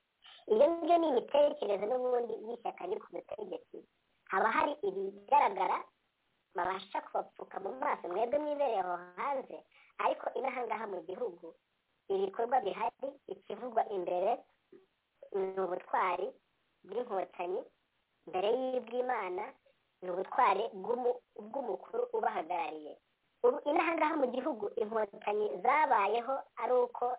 Speaker 5: iyo ngibyo ni imitekerereze n'ubundi y'ishyaka riri ku butegetsi haba hari ibigaragara babasha kubapfuka mu maso mwebwe mwibereye aho hanze ariko inaha ngaha mu gihugu ibikorwa bihari ikivugwa imbere ni ubutwari bw'inkotanyi mbere y'ubw'imana ni ubutwari bw'umu- bw'umukuru ubahagarariye ubu inaha ngaha mu gihugu inkotanyi zabayeho ari uko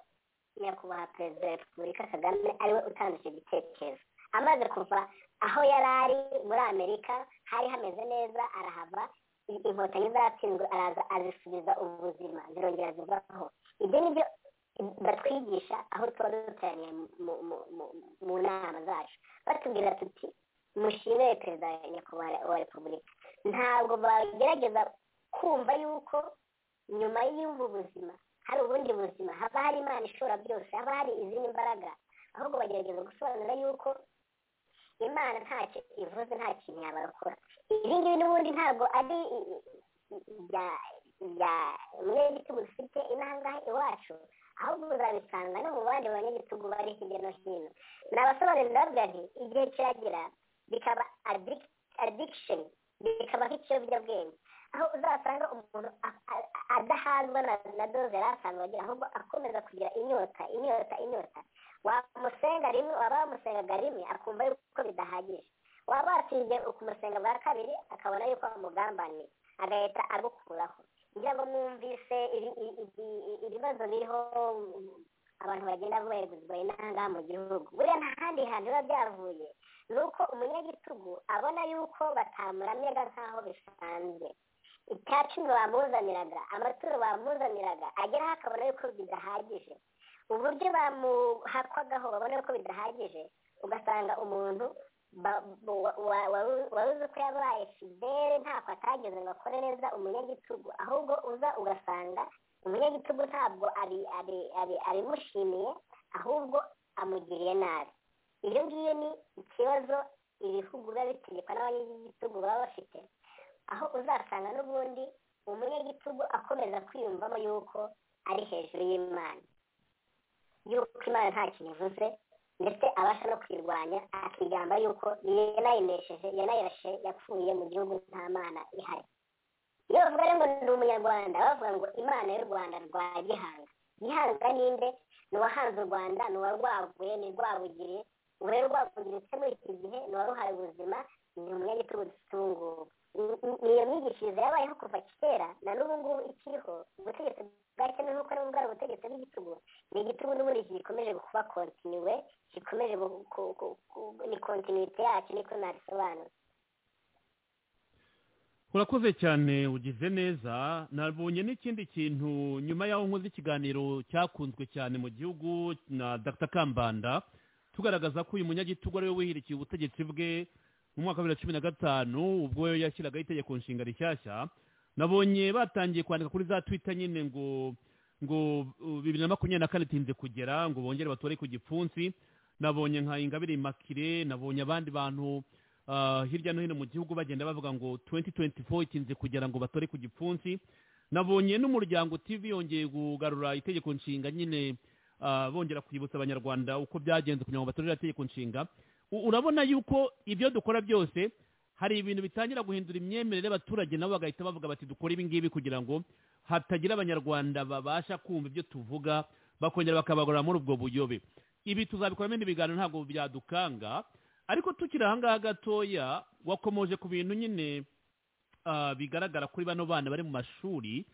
Speaker 5: nyakubahwa perezida wa repubulika kagame ariwe utanga icyo gitekerezo amaze kuva aho yari ari muri amerika hari hameze neza arahava i- inkotanyi zatsinzwe araza azisubiza ubuzima zirongera zivaho ibyo ni byo batwigisha aho tuba duteraniye mu- mu- mu- mu- mu nama zacu batubwira tuti mushimire perezida wa nyakubahwa wa repubulika ntabwo bagerageza kumva yuko nyuma y'ubu buzima hari ubundi buzima haba hari imana ishobora byose haba hari izindi mbaraga ahubwo bagerageza gusobanura yuko imana ntacyo ivuze nta kintu yabarokora ibi ngibi n'ubundi ntabwo ari i- i- i- ibya ibya umunyagitugu dufite inaha ngaha iwacu ahubwo uzabisanga no mu bandi banyagitugu bari hirya no hino ni abasobanurira bavuga nti igihe kiragera bikaba addic- addiction bikaba nk'ikiyobyabwenge aho uzasanga umuntu a- a- a- adahazwa na na doze yari asanzwe agira ahubwo akomeza kugira inyota inyota inyota wamusenga rimwe waba wamusengaga rimwe akumva yuko bidahagije waba watsinze ukumusenga bwa kabiri akabona yuko wamugambaniye agahita agukuraho ngira ngo mwumvise ibi- ibi- ibi- ibi- ibibazo biriho mm, abantu bagenda begurirwa inaha ngaha mu gihugu buriya nta handi hantu biba byavuye ni uko umunyagitugu abona yuko batamuramiraga nk'aho bisanzwe icya cumi bamuzaniraga amaturo bamuzaniraga ageraho akabona yuko bidahagije uburyo bamuhakwagaho babona ko bidahagije ugasanga umuntu ba- wa- wa- wa- wari uzi ko yabaye fidele ntako atageze ngo akore neza umunyagitugu ahubwo uza ugasanga umunyagitugu ntabwo abi- abi- abi- abimushimiye ahubwo amugiriye nabi iyo ngiyo ni ikibazo ibihugu biba bitegekwa n'abanyagitugu baba bafite aho uzasanga n'ubundi umunyagitugu akomeza kwiyumvamo yuko ari hejuru y'imana yuko imana nta kintu ivuze ndetse abasha no kwirwanya akigamba yuko yanayinesheje yanayirashe yapfuye mu gihugu nta mana ihari iyo bavuga rero ngo ndi umunyarwanda bavuga ngo imana y'u rwanda rwa gihanga gihanga ninde ni uwahanze u rwanda ni uwarwaguye ni rwabugiriye ubu rero rwabugiriye ndetse muri iki gihe ni uwaruhaye ubuzima ni umunyagitugu dufite ubu ngubu ni iyo myigishirize yabayeho kuva kera na n'ubu ngubu ikiriho ubutegetsi bwa kenya nk'uko n'ubwo ari ubutegetsi bw'igitugu ni igitugu n'ubundi gikomeje kuba kontiniwe gikomeje gu- ku- ku- ku- ni kontinite yacyo niko nabisobanura
Speaker 4: urakoze cyane ugize neza nabonye n'ikindi kintu nyuma y'aho nkoze ikiganiro cyakunzwe cyane mu gihugu na dr kambanda tugaragaza ko uyu munyagitugu ari we wihirikiye ubutegetsi bwe mu mwaka wa bibiri na cumi na gatanu ubwo yashyiragaho itegeko nshinga rishyashya nabonye batangiye kwandika kuri za twita nyine ngo ngo uh, bibiri na makumyabiri na kane itinze kugera ngo bongere batore ku gipfunsi nabonye nka ingabire makire nabonye abandi bantu ah, hirya no hino mu gihugu bagenda bavuga ngo 2024 itinze kugira ngo batore ku gipfunsi nabonye n'umuryango tv yongeye kugarura itegeko nshinga nyine ah, bongera kwibutsa abanyarwanda uko byagenze kugira ngo batorere itegeko nshinga U- urabona yuko ibyo dukora byose hari ibintu bitangira guhindura imyemerere y'abaturage nabo bagahita bavuga bati dukora ibi ngibi kugira ngo hatagira abanyarwanda babasha kumva ibyo tuvuga bakongera bakabagorora muri ubwo buyobe ibi tuzabikoramo ibindi biganiro ntabwo byadukanga ariko tukiri ahangaha gatoya wakomoje ku bintu nyine ah, bigaragara kuri bano bana bari mu mashuri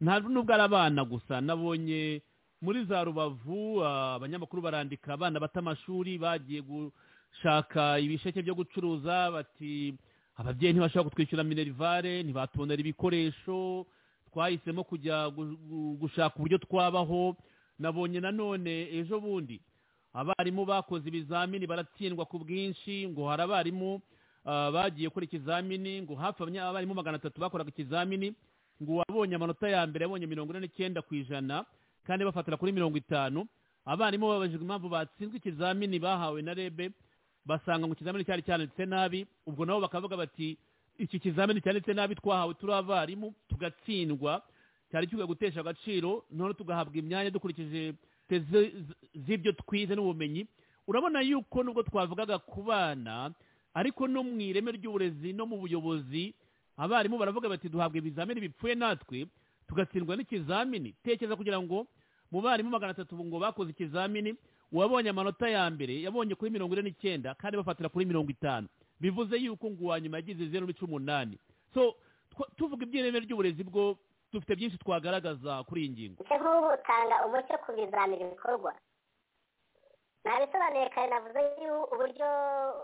Speaker 4: nta n'ubwo ari abana gusa nabonye muri za rubavu ah, abanyamakuru barandika abana bata amashuri bagiye gushaka ibisheke byo gucuruza bati ababyeyi ntibashobora kutwishyura minerivare ntibatubonera ibikoresho twahisemo kujya gu- gu- gushaka uburyo twabaho nabonye nanone ejo bundi abarimu bakoze ibizamini baratsindwa ku bwinshi ngo hari abarimu ah, bagiye gukora ikizamini ngo hafi abanya- abarimu magana atatu bakoraga ikizamini ngo uwabonye amanota ya mbere yabonye mirongo ine n'icyenda ku ijana kandi bafatira kuri mirongo itanu abarimu babajijwe impamvu batsinzwe ikizamini bahawe na rebe basanga ngo ikizamini cyari cyanditse nabi ubwo nabo bakavuga bati iki kizamini cyanditse nabi twahawe turi abarimu tugatsindwa cyari kivuga gutesha agaciro none tugahabwa imyanya dukurikije te- zi- z'ibyo twize n'ubumenyi urabona yuko nubwo twavugaga ku bana ariko no mu ireme ry'uburezi no mu buyobozi abarimu baravuga bati duhabwa ibizamini bipfuye natwe tugatsindwa n'ikizamini tekereza kugira ngo mu barimu magana atatu ubu ngo bakoze ikizamini uwabonye amanota ya mbere yabonye kuri mirongo ine n'icyenda kandi bafatira kuri mirongo itanu bivuze yuko ngo uwa nyuma yagize zeru n'icumu umunani so tw- tuvuga iby'ireme ry'uburezi bwo dufite byinshi twagaragaza kuri iyi ngingo
Speaker 5: ndetse nk'ubu utanga umucyo ku bizamini bikorwa nabisobanuye kare navuze y'u- uburyo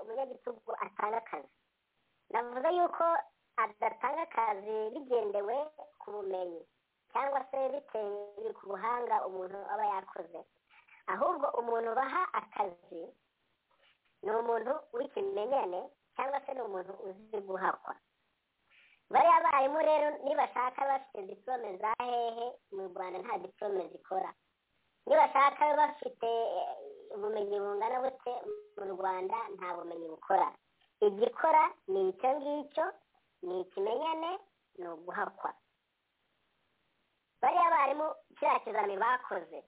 Speaker 5: umunyagitugu atanga akazi navuze yuko adatanga akazi bigendewe ku bumenyi cyangwa se bitewe ku buhanga umuntu aba yakoze ahubwo umuntu baha akazi ni umuntu w'ikimenyane cyangwa se ni umuntu uzi guhakwa bariya barimu rero nibashaka bafite diplome za hehe mu rwanda nta diplome zikora nibashaka bafite eh, ubumenyi bungana bute mu rwanda nta bumenyi bukora igikora ni icyo ngicyo ni ikimenyane ni uguhakwa bariya barimu kiriya kizami bakoze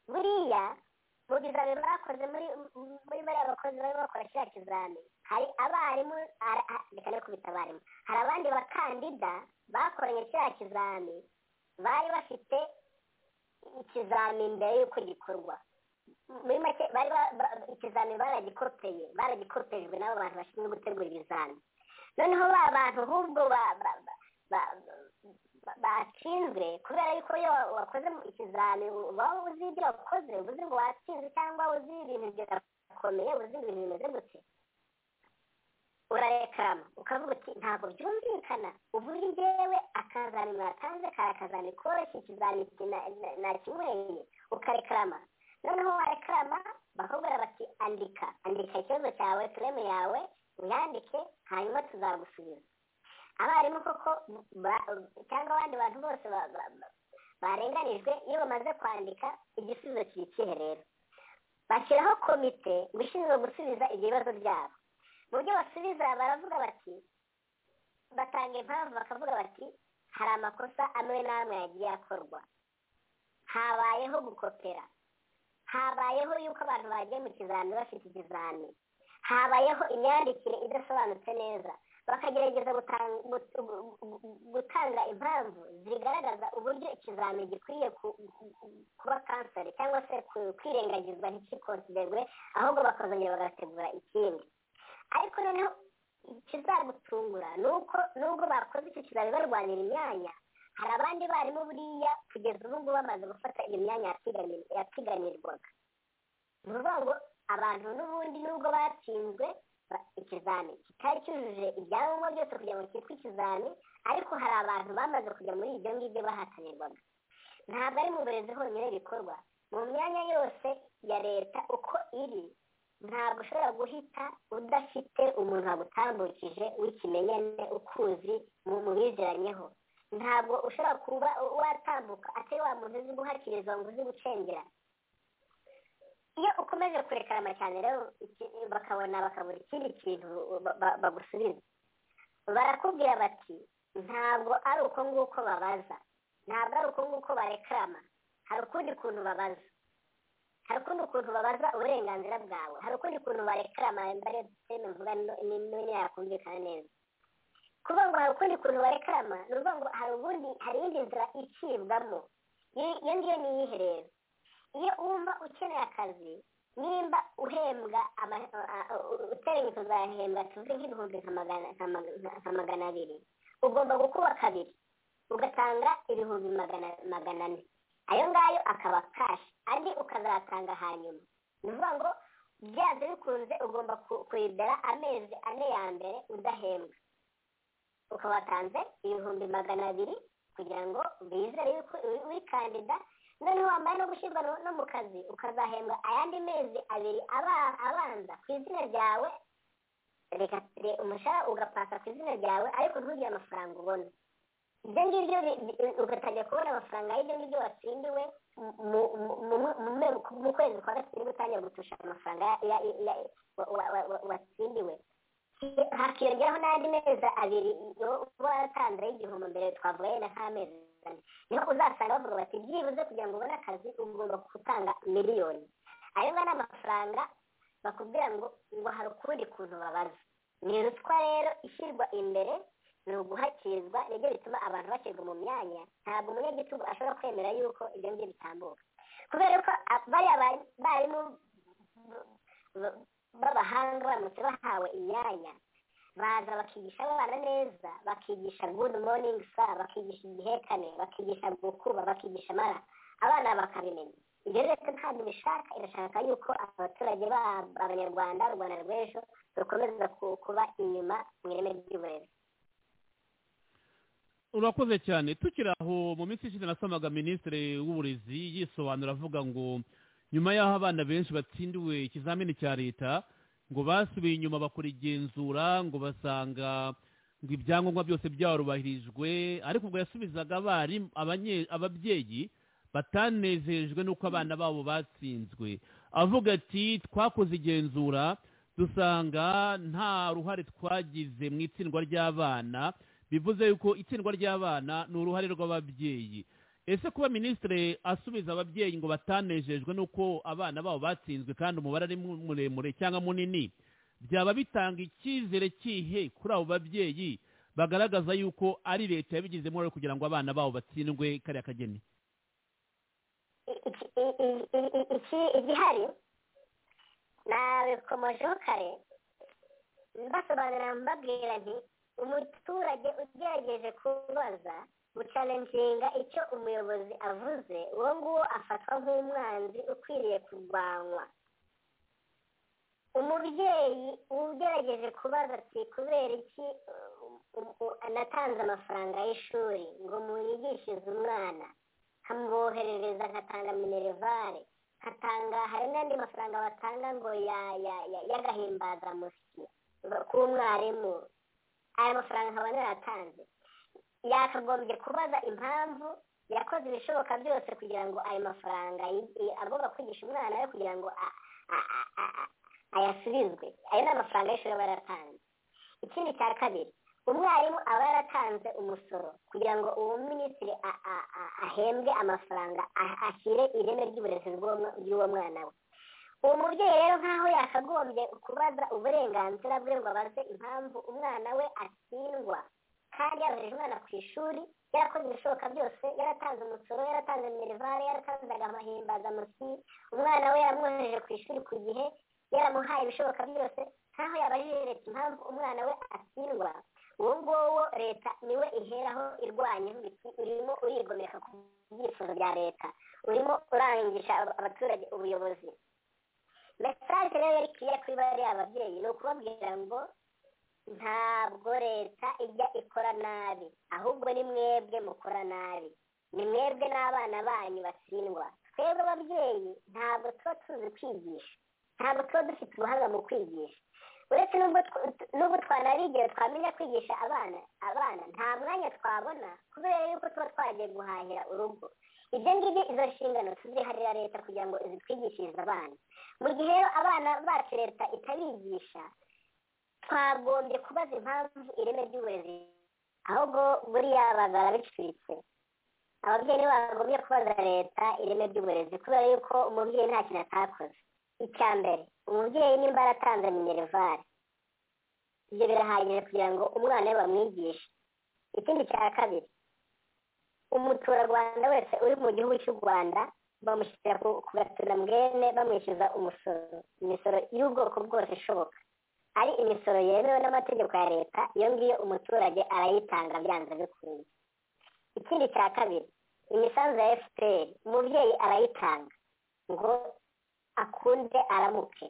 Speaker 5: buriya mu bizami bakoze muri muri bariya bakozi barimo bakora kiriya kizami hari abarimu ara- a- reka ne kubita abarimu hari abandi bakandida bakoranye kiriya kizami bari bafite ikizami mbere y'uko gikorwa muri make bari ba- ba- ikizami baragikopeye baragikopejwe n'abo bantu bashinzwe gutegura ibizami noneho ba bantu ahubwo ba- ba- ba- ba- ba- batsinzwe kubera yuko iyo wa- wakoze mu ikizami uba uzi ibyo wakoze uba uzi ngo watsinze cyangwa uzi ibintu byakomeye uzi ibintu bimeze gute urarekarama ukavuga uti ntabwo byumvikana uvuga njyewe akazani mwatanze kari akazani koroshye ikizami na- na- nakinyweye ukarekarama noneho warekarama bakubwira bati andika andika ikibazo cyawe tureme yawe uyandike hanyuma tuzagusubiza abarimu koko ba- cyangwa abandi bantu bose ba- ba- ba- barenganijwe iyo bamaze kwandika igisubizo kiri ikihe rero bashyiraho komite ngo ishinzwe gusubiza ibyo bibazo byabo mu byo basubiza baravuga bati batanga impamvu bakavuga bati hari amakosa amwe n'amwe yagiye akorwa habayeho gukopera habayeho yuko abantu bagiye mu kizami bafite ikizami habayeho imyandikire idasobanutse neza bakagerageza gutan- gu- gu- gu- gutanga impamvu zigaragaza uburyo ikizami gikwiye ku- ku- ku- kuba kanseri cyangwa se ku- kwirengagizwa ntikikonsiderwe ahubwo bakazongera bagategura ikindi ariko noneho ikizagutungura ni uko nubwo bakoze icyo kizami barwanira imyanya hari abandi barimu buriya kugeza ubu ngubu bamaze gufata iyo myanya yatigani- yatiganirwaga ni ukuvuga ngo abantu n'ubundi nubwo batsinzwe ba- ikizami kitari cyujuje ibyangombwa byose kugira ngo cyitwe ikizami ariko hari abantu bamaze kujya muri ibyo ngibyo bahatanirwaga ntabwo ari mu burezi honyine bikorwa mu myanya yose ya leta uko iri ntabwo ushobora guhita udafite umuntu wagutambukije w'ikimenyane ukuzi mu mu bizeranyeho ntabwo ushobora kuba watambuka atari wa muntu uzi guhakiriza ngo uzi gucengera iyo ukomeje kurekarama cyane rero iki- bakabona bakabura ikindi kintu ba- ba- bagusubiza barakubwira bati ntabwo ari uko nguko babaza ntabwo ari uko nguko barekarama hari ukundi kuntu babaza hari ukundi kuntu babaza uburenganzira bwawe hari ukundi kuntu barekarama mbare seme mvuga no- ni- none yakumvikana neza kuvuga ngo hari ukundi kuntu barekarama ni ukuvuga ngo hari ubundi hari indi nzira icibwamo Iyo- iyo ngiyo ni iyihe rero iyo wumva ukeneye akazi nimba uhembwa ama- a- a- uteganya kuzahembwa tuvuge nk'ibihumbi nka magana- nka mag- nka magana abiri ugomba gukuba kabiri ugatanga ibihumbi magana magana ane ayo ngayo akaba kashi andi ukazatanga hanyuma ni ukuvuga ngo byanze bikunze ugomba ku- kuyibera amezi ane ya mbere udahembwa ukaba watanze ibihumbi magana abiri kugira ngo bizere yuko uri- uri kandida noneho wamara no gushyirwa no- no mu kazi ukazahembwa ayandi mezi abiri aba- abanza ku izina ryawe reka re- umushahara ugapasa ku izina ryawe ariko ntugire amafaranga ubona ibyo ngibyo bi- bi- ugatangira kubona amafaranga y'ibyo ngibyo watsindiwe mu- mu- mu- mu- mu- mu kwezi kwa gatatu utangira gutusha amafaranga ya- ya- ya- wa- wa- wa- wa- watsindiwe hakiyongeraho n'andi mezi abiri uba waratanze y'igihombo mbere twavuga yenda nk'amezi ane niho uzasanga bavuga bati byibuze kugira ngo ubone akazi ugomba gutanga miliyoni ayo ngana amafaranga bakubwira ngo ngo hari ukundi kuntu babaza ni ruswa rero ishyirwa imbere ni uguhakirizwa nibyo bituma abantu bashyirwa mu myanya ntabwo umunyagitugu ashobora kwemera yuko ibyo ngibyo bitambuka kubera ko a- bariya ba- barimu b- b'abahanga baramutse bahawe imyanya baza bakigisha abana neza bakigisha good morning sir bakigisha igihekane bakigisha gukuba bakigisha amara abana bakabimenya ibyo leta ntabwo bishaka irashaka yuko abaturage ba- b'abanyarwanda u rwanda rw'ejo rukomeza ku- kuba inyuma mu ireme ry'uburezi
Speaker 4: urakoze cyane tukiri aho mu minsi ishize nasomaga minisitiri w'uburezi yisobanura avuga ngo nyuma y'aho abana benshi batsindiwe ikizamini cya leta ngo basubiye inyuma bakora igenzura ngo basanga ngo ibyangombwa byose byarubahirijwe ariko ubwo yasubizaga abarimu- abanye- ababyeyi batanezejwe n'uko abana babo batsinzwe avuga ati twakoze igenzura dusanga nta ruhare twagize mu itsindwa ry'abana bivuze yuko itsindwa ry'abana ni uruhare rw'ababyeyi ese kuba minisitiri asubiza ababyeyi ngo batanejejwe n'uko abana babo batsinzwe kandi umubare ari mu- muremure cyangwa munini byaba bitanga icyizere kihe kuri abo babyeyi bagaragaza yuko ari leta yabigizemo uruhare kugira ngo abana babo batsindwe kariya kageni
Speaker 5: I- iki- i- i- i- i- iki- igihari nabikomojeho kare mbasobanurira mbabwira nti umuturage ugerageje kubaza gucalenjinga icyo umuyobozi avuze uwo nguwo afatwa nk'umwanzi ukwiriye kurwanywa umubyeyi ugerageje kubaza ati kubera iki um, um, um, natanze amafaranga y'ishuri ngo muyigishirize umwana nkamwoherereza nkatanga minerivare nkatanga hari n'andi mafaranga batanga ngo ya- ya- ya- y'agahimbazamusyi k'umwarimu aya mafaranga nkaba narayatanze yakagombye kubaza impamvu yakoze ibishoboka byose kugira ngo ayo mafaranga yi- yi- agomba kwigisha umwana we kugira ngo a- a- a- a- a- ayasubizwe ayo ni amafaranga y'ishuri aba yaratanze ikindi cya kabiri umwarimu aba yaratanze umusoro kugira ngo uwo minisitiri a- a- a- ahembwe amafaranga a- ashyire ireme ry'uburezi bw'uwo- bw'uwo mwana we uwo mubyeyi rero nk'aho yakagombye kubaza uburenganzira bwe ngo abaze impamvu umwana we atsindwa kandi yabahereje umwana ku ishuri yarakoze ibishoboka byose yaratanze umusoro yaratanze minerivare yaratanzaga amahimbazamusyi umwana we yaramwohereje ku ishuri ku gihe yaramuhaye ibishoboka byose nk'aho yabajije leta impamvu umwana we atsindwa uwo nguwo leta niwe iheraho irwanya iti urimo urigomeka ku byifuzo bya leta urimo urangisha aba- abaturage ubuyobozi mesaje rero yari kiriya kuri bariya babyeyi ni ukubabwira ngo ntabwo leta ijya ikora nabi ahubwo ni mwebwe mukora nabi ni mwebwe n'abana banyu batsindwa twebwe ababyeyi ntabwo tuba tuzi kwigisha ntabwo tuba dufite ubuhanga mu kwigisha uretse n'ubwo tw- n'ubwo twanabigera twamenya kwigisha abana abana nta mwanya twabona kubera yuko tuba twagiye guhahira urugo ibyo ngibyo izo nshingano tuziharira leta kugira ngo zitwigishirize abana mu gihe rero abana bacu leta itabigisha twagombye kubaza impamvu ireme ry'uburezi ahubwo buriya bazaba bicuritse ababyeyi nibo bagombye kubaza leta ireme ry'uburezi kubera yuko umubyeyi nta kintu atakoze icya mbere umubyeyi nimba yaratanze minerivare ibyo birahagije kugira ngo umwana we bamwigishe ikindi cya kabiri umuturarwanda wese uri mu gihugu cy'u rwanda bamushyira ku ku gatunamwene bamwishyuza umusoro imisoro y'ubwoko bwose ishoboka ari imisoro yemewe n'amategeko ya leta iyo ngiyo umuturage arayitanga byanze bikunze ikindi cya kabiri imisanzu ya fpr umubyeyi arayitanga ngo akunde aramuke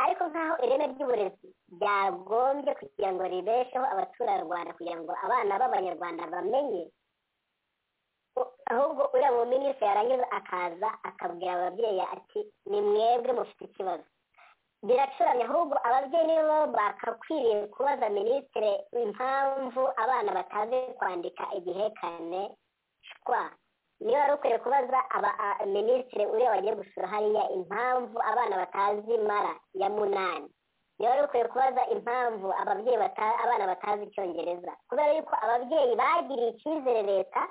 Speaker 5: ariko nk'aho ireme ry'uburezi ryagombye kugira ngo ribesheho abaturarwanda kugira ngo abana b'abanyarwanda bamenye u- ahubwo uriya mu minisitiri yarangiza akaza akabwira ababyeyi ati ni mwebwe mufite ikibazo biracuramye ahubwo ababyeyi nibo bakakwiriye kubaza minisitiri impamvu abana batazi kwandika igihekane shwa niba wari ukwiye kubaza aba- a- minisitiri uriya wagiye gusura hariya impamvu abana batazi mara ya munani niba wari ukwiye kubaza impamvu ababyeyi bata- abana batazi icyongereza kubera yuko ababyeyi bagiriye icyizere leta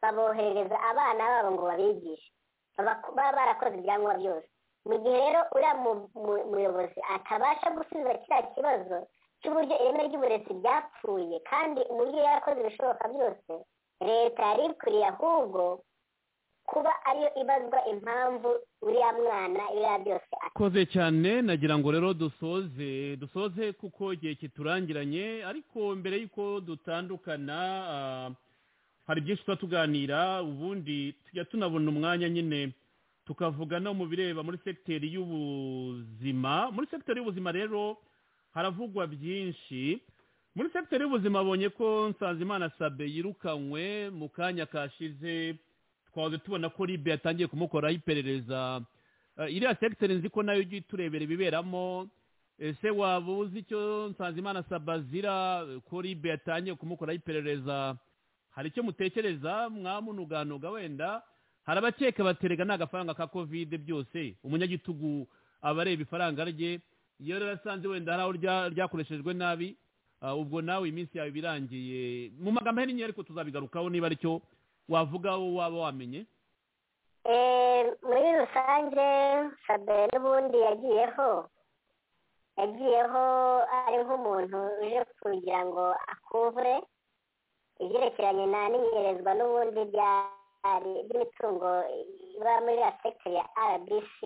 Speaker 5: baboherereza abana babo ngo babigishe Baba- baba barakoze ibyangombwa byose mu gihe rero uriya mu- mu- muyobozi atabasha gusubiza kiriya kibazo cy'uburyo ireme ry'uburezi ryapfuye kandi umubyeyi yarakoze ibishoboka byose leta yari ikwiriye ahubwo kuba ariyo ibazwa impamvu uriya mwana iriya byose
Speaker 4: koze cyane nagira ngo rero dusoze dusoze kuko igihe kiturangiranye ariko mbere y'uko dutandukana ah, hari byinshi tuba tuganira ubundi tujya tunabona umwanya nyine tukavuga no mu bireba muri segiteri y'ubuzima muri segiteri y'ubuzima rero haravugwa byinshi muri segiteri y'ubuzima abonye ko nsanzimana sabe yirukanywe mu kanya kashize twahoze tubona ko ribe yatangiye kumukoraho iperereza Eh, iriya segiteri nzi ko nayo ujya iturebera ibiberamo ese waba uzi icyo nsanzimana sabazira ko ribe yatangiye kumukoraho iperereza hari icyo mutekereza mwamunuganoga wenda hari abakeka baterega ni agafaranga ka kovide byose umunyagitugu aba areba ifaranga rye iyo rero asanze wenda hari aho rya- ryakoreshejwe nabi ah, ubwo nawe iminsi yawe iba irangiye mu magambo ahinnye ariko tuzabigarukaho niba aricyo wavuga wowe waba wamenye
Speaker 5: Eh, muri rusange sabe n'ubundi yagiyeho yagiyeho ari nk'umuntu uje kugira ngo akuvure ibyerekeranye na n'inyerezwa n'ubundi byari- by'imitungo iba muri ya sekiteri ya rbc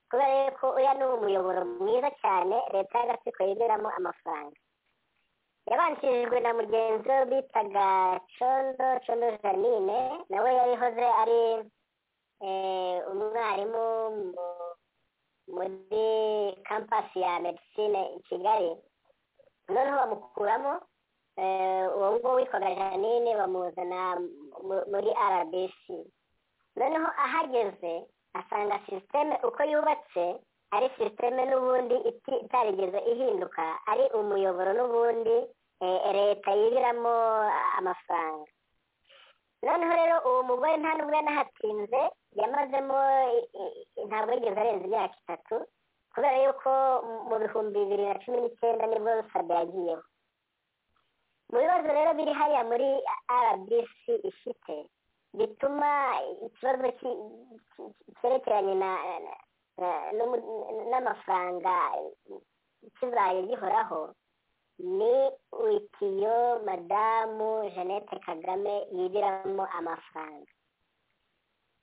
Speaker 5: kubera yuko uriya ni umuyoboro mwiza cyane leta y'agatsiko yinjiramo amafaranga yabanjirijwe na mugenzi we bitaga condo condo janine nawe yarihoze ari eh, umwarimu mu- muri kampasi ya medisine i kigali noneho bamukuramo eh, uwo nguwo witwaga janine bamuzana mu- muri rbc noneho ahageze asanga sisiteme uko yubatse ari sisiteme n'ubundi iti- itarigeze ihinduka ari umuyoboro n'ubundi eh, leta yibiramo amafaranga noneho rero uwo mugore nta nubwo yanahatinze yamazemo i- i- i- ntabwo yigeze arenza imyaka itatu kubera yuko mu- mu bihumbi bibiri na cumi n'icyenda nibwo sabe yagiyeho mu bibazo rero biri hariya muri rbc ifite bituma ikibazo ki- ki- ki- cyerekeranye na- na- na- n'umu- n'amafaranga kibaye gihoraho ni witiyo madamu jeannette kagame yibiramo amafaranga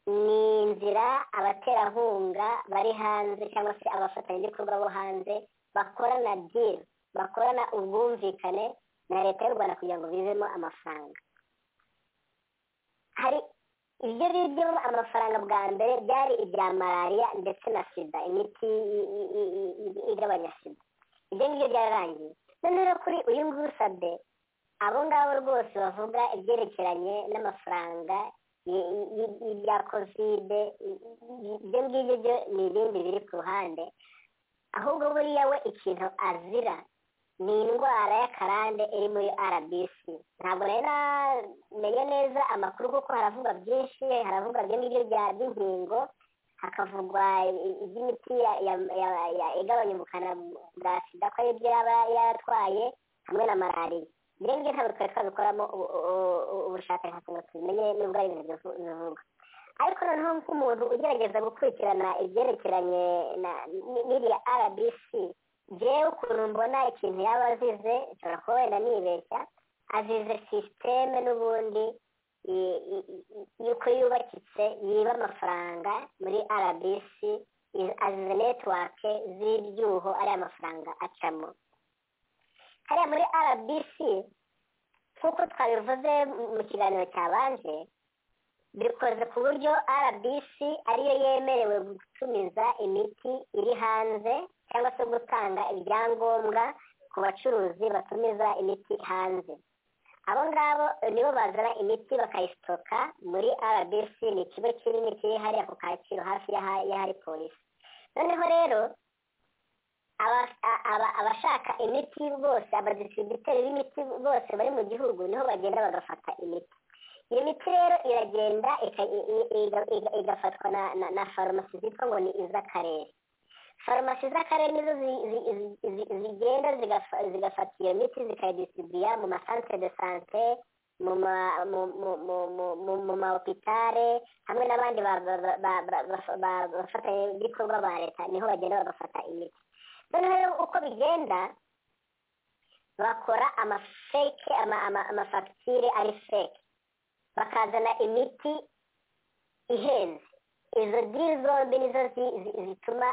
Speaker 5: ni inzira abaterankunga bari hanze cyangwa se abafatanyabikorwa bo hanze bakorana diri bakorana ubwumvikane na leta y'u rwanda kugira ngo bivemo amafaranga hari ibyo bivemo amafaranga bwa mbere byari ibya malariya ndetse na sida imiti i- i- i- i- i- igabanya sida ibyo ngibyo byararangiye none rero kuri uyu nguyu usabye abo ngabo rwose bavuga ibyerekeranye n'amafaranga y- y- y- y'ibya kovide i- i- ibyo ngibyo byo ni ibindi biri ku ruhande ahubwo buriya we ikintu azira ni indwara y'akarande iri muri rbc ntabwo rero namenye neza amakuru kuko haravugwa byinshi haravugwa byo ngibyo bya- by'inkingo hakavugwa i- iby'imiti ya- ya- ya- ya- igabanya ubukana bwa sida ko aribyo yaba yaratwaye hamwe na malariya ibyo ngibyo ntabwo twari twabikoramo ubu- ubu- ubu- ubushakashatsi ngo tubimenye n'ubwo ari ibintu bivu- bivugwa ariko noneho nk'umuntu ugerageza gukurikirana ibyerekeranye na- n- n'iriya rbc jewe ukuntu mbona ikintu yaba azize nshobora kuba wenda nibeshya azize sisiteme n'ubundi i- i- i- yuko yubakitse yiba amafaranga muri rbc i- azize netiwake z'ibyuho ariya mafaranga acamo hariya muri rbc nk'uko twabivuze mu- mu kiganiro cyabanje bikoze ku buryo rbc ariyo yemerewe gutumiza imiti iri hanze cyangwa se gutanga ibyangombwa ku bacuruzi batumiza imiti hanze abo ngabo nibo bazana imiti bakayisitoka muri rbc ni ikigo kinini kiri hariya ku kacyiru hafi y'aha- y'ahari polisi noneho rero aba- a- aba- abashaka imiti bose abadistributeri b'imiti bose bari mu gihugu niho bagenda bagafata imiti iyo miti rero iragenda ika- i- i- iga- iga- igafatwa na- na- na farumasi zitwa ngo ni iz'akarere farumasi z'akarere nizo zi- zi- zi- zi- zigenda zigafa- zigafata iyo miti zikayidisibuya mu masantere de sante mu ma- mu- mu- mu- mu- mu- mu mahopitale hamwe n'abandi ba- ba- ba- ba- ba- ba- ba- bafatanyabikorwa ba leta niho bagenda bagafata imiti noneho rero uko bigenda bakora amafeke ama- ama- amafagitire ari feke bakazana imiti ihenze izo diri zombi nizo zi- zi- zituma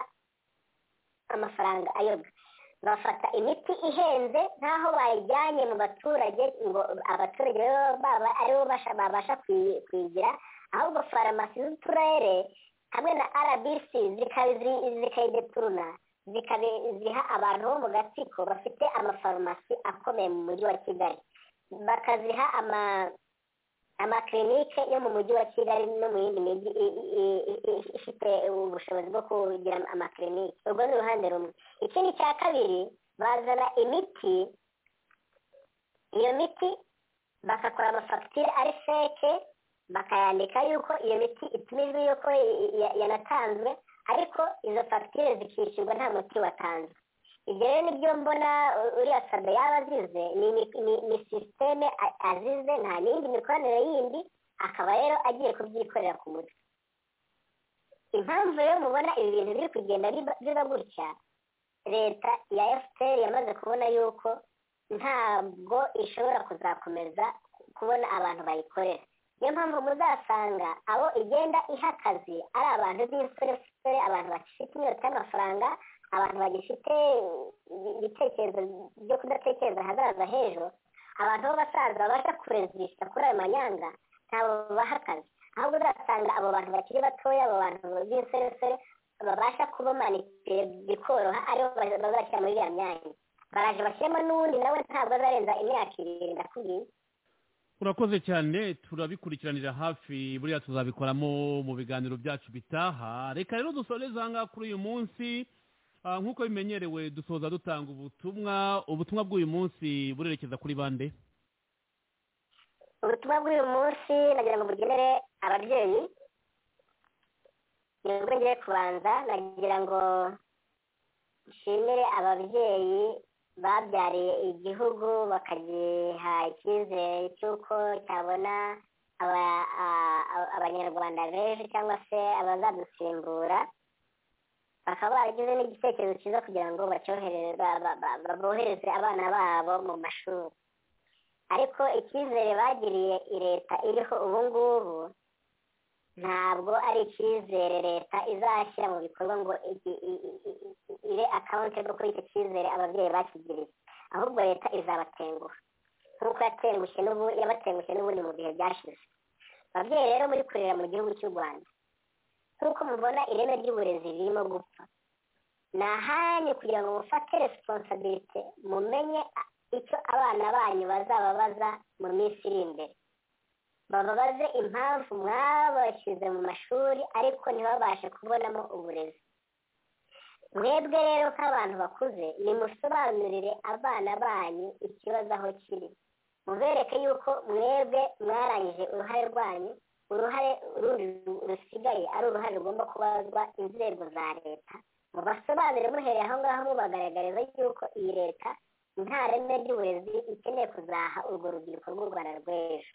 Speaker 5: amafaranga ayobwa bafata imiti ihenze nk'aho bayijyanye mu baturage ngo abaturage rero baba aribo basha- babasha kuyi- kuyigira ahubwo farumasi z'uturere hamwe na rbc zikabi- zi- zikayideturuna zikabi- ziha abantu bo mu gatsiko bafite amafarumasi akomeye mu mujyi wa kigali bakaziha ama amakirinike yo mu mujyi wa kigali no mu yindi mijyi i- i- i- i- ifite ubushobozi bwo kugira amakirinike urwo ni uruhande rumwe ikindi cya kabiri bazana imiti iyo miti bagakora amafagitire ari feke bakayandika yuko iyo miti itumijwe yuko i- i- ya- yanatanzwe ariko izo fagitire zikishyurwa nta muti watanzwe ibyo rero nibyo mbona u- uriya sabe yaba azize ni imi- ni- ni sisiteme a- azize nta n'indi mikoranire yindi akaba rero agiye kubyikorera ku mutwe impamvu rero mubona ibi bintu biri kugenda biba- biba gutya leta ya fpr yamaze kubona yuko ntabwo ishobora kuzakomeza ku- kubona abantu bayikorera niyo mpamvu muzasanga abo igenda iha akazi ari abantu b'insoresore abantu bafite inyota y'amafaranga abantu bagifite ibitekerezo byo kudatekereza ahazaza h'ejo abantu b'abasaza babasha kurezisha kuri ayo manyanga ntabwo babaha akazi ahubwo uzasanga abo bantu bakiri batoya abo bantu b'insoresore babasha kubamanitse bikoroha aribo ba- bazashyira muri iriya myanya baraje bashyiremo n'uwundi nawe ntabwo azarenza imyaka ibiri ndakubwiye
Speaker 4: urakoze cyane turabikurikiranira hafi buriya tuzabikoramo mu biganiro byacu bitaha reka rero dusoreze ahangaha kuri uyu munsi Ah, nk'uko bimenyerewe dusoza dutanga ubutumwa ubutumwa bw'uyu munsi burerekeza kuri bande
Speaker 5: ubutumwa bw'uyu munsi nagira ngo bugenere ababyeyi ni bwo ngiye kubanza nagira ngo nshimire ababyeyi babyariye igihugu bakagiha icyizere cy'uko cyabona aba- a- a- abanyarwanda b'ejo cyangwa se abazadusimbura bakaba baragize n'igitekerezo cyiza kugira ngo bacyohereze ba- ba- ba- ba- bohereze abana babo mu mashuri ariko icyizere bagiriye i leta iriho ubu ngubu ntabwo ari icyizere leta izashyira mu bikorwa ngo igi- i- i- i- i- ibe akawuntebo kuri icyo cyizere ababyeyi bakigiriye ahubwo leta izabatenguha nk'uko yatengushye n'ubu yabatengushye n'ubundi mu bihe byashize ababyeyi rero muri kurera mu gihugu cy'u rwanda nk'uko mubona ireme ry'uburezi ririmo gupfa ni ahanyu kugira ngo mufate resiponsabirite mumenye a- icyo abana banyu bazababaza mu minsi iri imbere bababaze impamvu mwabashyize mu mashuri ariko ntibabashe kubonamo uburezi mwebwe rero nk'abantu bakuze nimusobanurire abana banyu ikibazo aho kiri mubereke yuko mwebwe mwarangije uruhare rwanyu uruhare rundi rusigaye ari uruhare rugomba kubazwa inzego za leta mubasobanurire muhereye aho ngaho mubagaragariza yuko iyi leta nta reme ry'uburezi ikeneye kuzaha urwo rubyiruko rw'u rwanda rw'ejo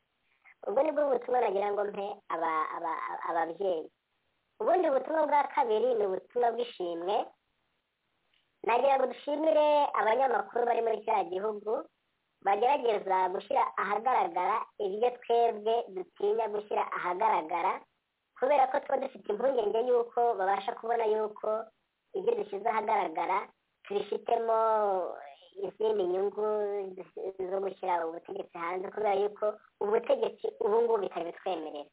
Speaker 5: ubwo ni bwo butumwa nagira ngo mpe aba- aba- aba- ababyeyi ubundi butumwa bwa kabiri ni ubutumwa bw'ishimwe nagira ngo dushimire abanyamakuru bari muri kiriya gihugu bagerageza gushyira ahagaragara ibyo twebwe dutinya gushyira ahagaragara kubera ko tuba dufite impungenge y'uko babasha kubona y'uko ibyo dushyize ahagaragara tubifitemo izindi nyungu zo gushyira ubutegetsi hanze kubera yuko ubutegetsi ubu ngubu bitabitwemerera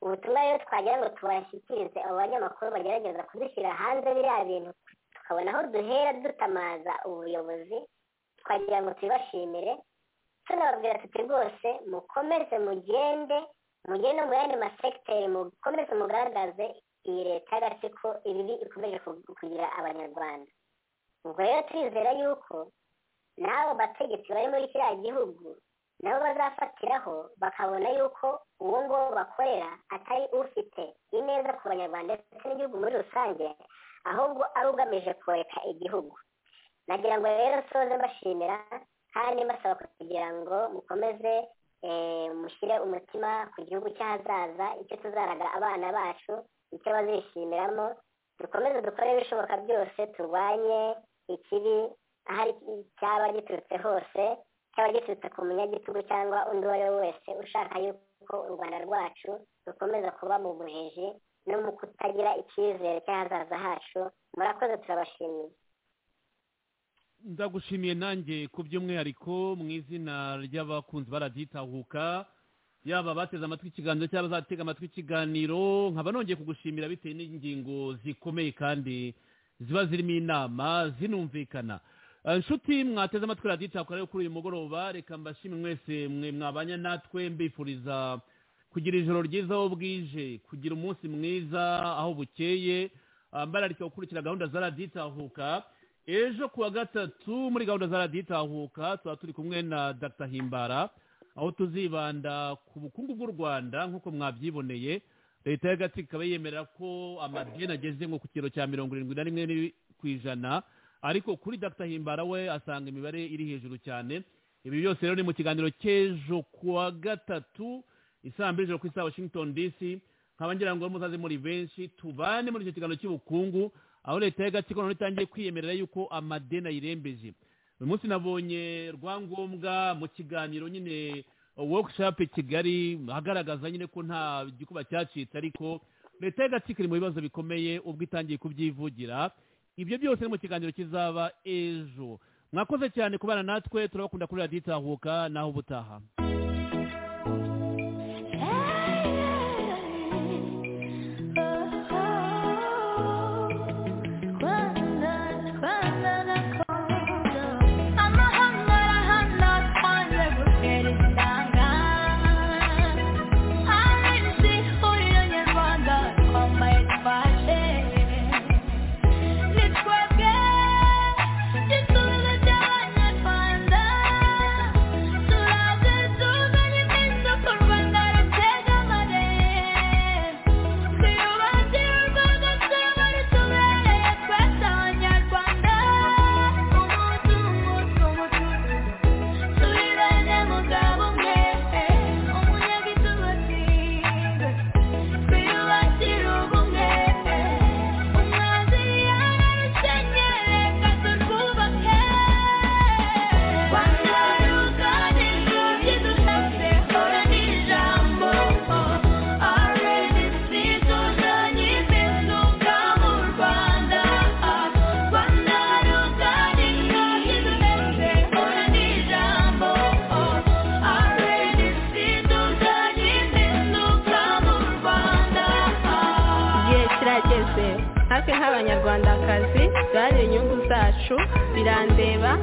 Speaker 5: ubutumwa rero twagira ngo tubashyikirize abo banyamakuru bagerageza kudushyira hanze biriya bintu tukabona aho duhera dutamaza ubuyobozi twagira ngo tubibashimire tunababwira tuti rwose mukomeze mugende mugende no mu yandi masekiteri mukomeze mugaragaze iyi leta y'agatsiko ibibi ikomeje ku- kugira abanyarwanda ubwo rero turizera yuko n'abo bategetsi bari muri kiriya gihugu nabo bazafatiraho bakabona yuko uwo nguwo bakorera atari ufite ineza ku banyarwanda ndetse n'igihugu muri rusange ahubwo ari ugamije koreka igihugu nagira ngo rero nsoze mbashimira kandi mbasaba kugira ngo mukomeze eh, mushyire umutima ku gihugu cy'ahazaza icyo tuzaraga abana bacu icyo bazishimiramo dukomeze dukore ibishoboka byose turwanye ikibi ahari cyaba giturutse hose cyaba giturutse ku munyagitugu cyangwa undi uwo ari we wese ushaka yuko u rwanda rwacu rukomeza kuba mu buheje no mu kutagira icyizere cy'ahazaza hacu murakoze turabashimiye
Speaker 4: ndagushimiye nanjye ku by'umwihariko mu izina ry'abakunzi baragitahuka yaba abateze amatwi ikiganiro cyangwa abazatega amatwi ikiganiro nkaba nongeye kugushimira bitewe n'ingingo zikomeye kandi ziba zirimo inama zinumvikana Eh, nshuti mwateze amatwi raditahuka rero kuri uyu mugoroba reka mbashimire mwese mwe mwabanye natwe mbifuriza kugira ijoro ryiza aho bwije kugira umunsi mwiza aho bukeye Ah, mbararika gukurikira gahunda za raditahuka ejo kuwa gatatu muri gahunda za radiyo itahuka tuba turi kumwe na dr himbara aho tuzibanda ku bukungu bw'u rwanda nk'uko mwabyiboneye leta y'agatsiko ikaba yemerera ko amadeni ageze nko ku kiro cya mirongo irindwi na rimwe n'iri- ku ijana ariko kuri dr himbara we asanga imibare iri hejuru cyane ibi byose rero ni mu kiganiro cy'ejo kuwa gatatu isaa mbiri ijoro ku isaha washington dc nkaba ngira ngo muzaze muri benshi tubane muri icyo kiganiro cy'ubukungu aho leta y'agatsiko noneho itangiye kwiyemerera yuko amadeni ayirembeje uyu munsi nabonye rwangombwa mu kiganiro nyine workshop i kigali agaragaza nyine ko nta gikuba cyacitse ariko leta y'agatsiko iri mu bibazo bikomeye ubwo itangiye kubyivugira ibyo byose ni mu kiganiro kizaba ejo mwakoze cyane kubana natwe turabakunda kuri radiyo itahuka naho ubutaha
Speaker 11: Thank you byacu birandeba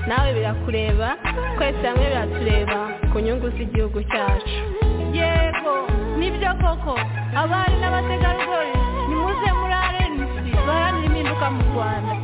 Speaker 11: nawe birakureba twese hamwe biratureba ku nyungu z'igihugu cyacu yego nibyo koko abari n'abategarugori nimuze muri arenisi baharanira impinduka mu rwanda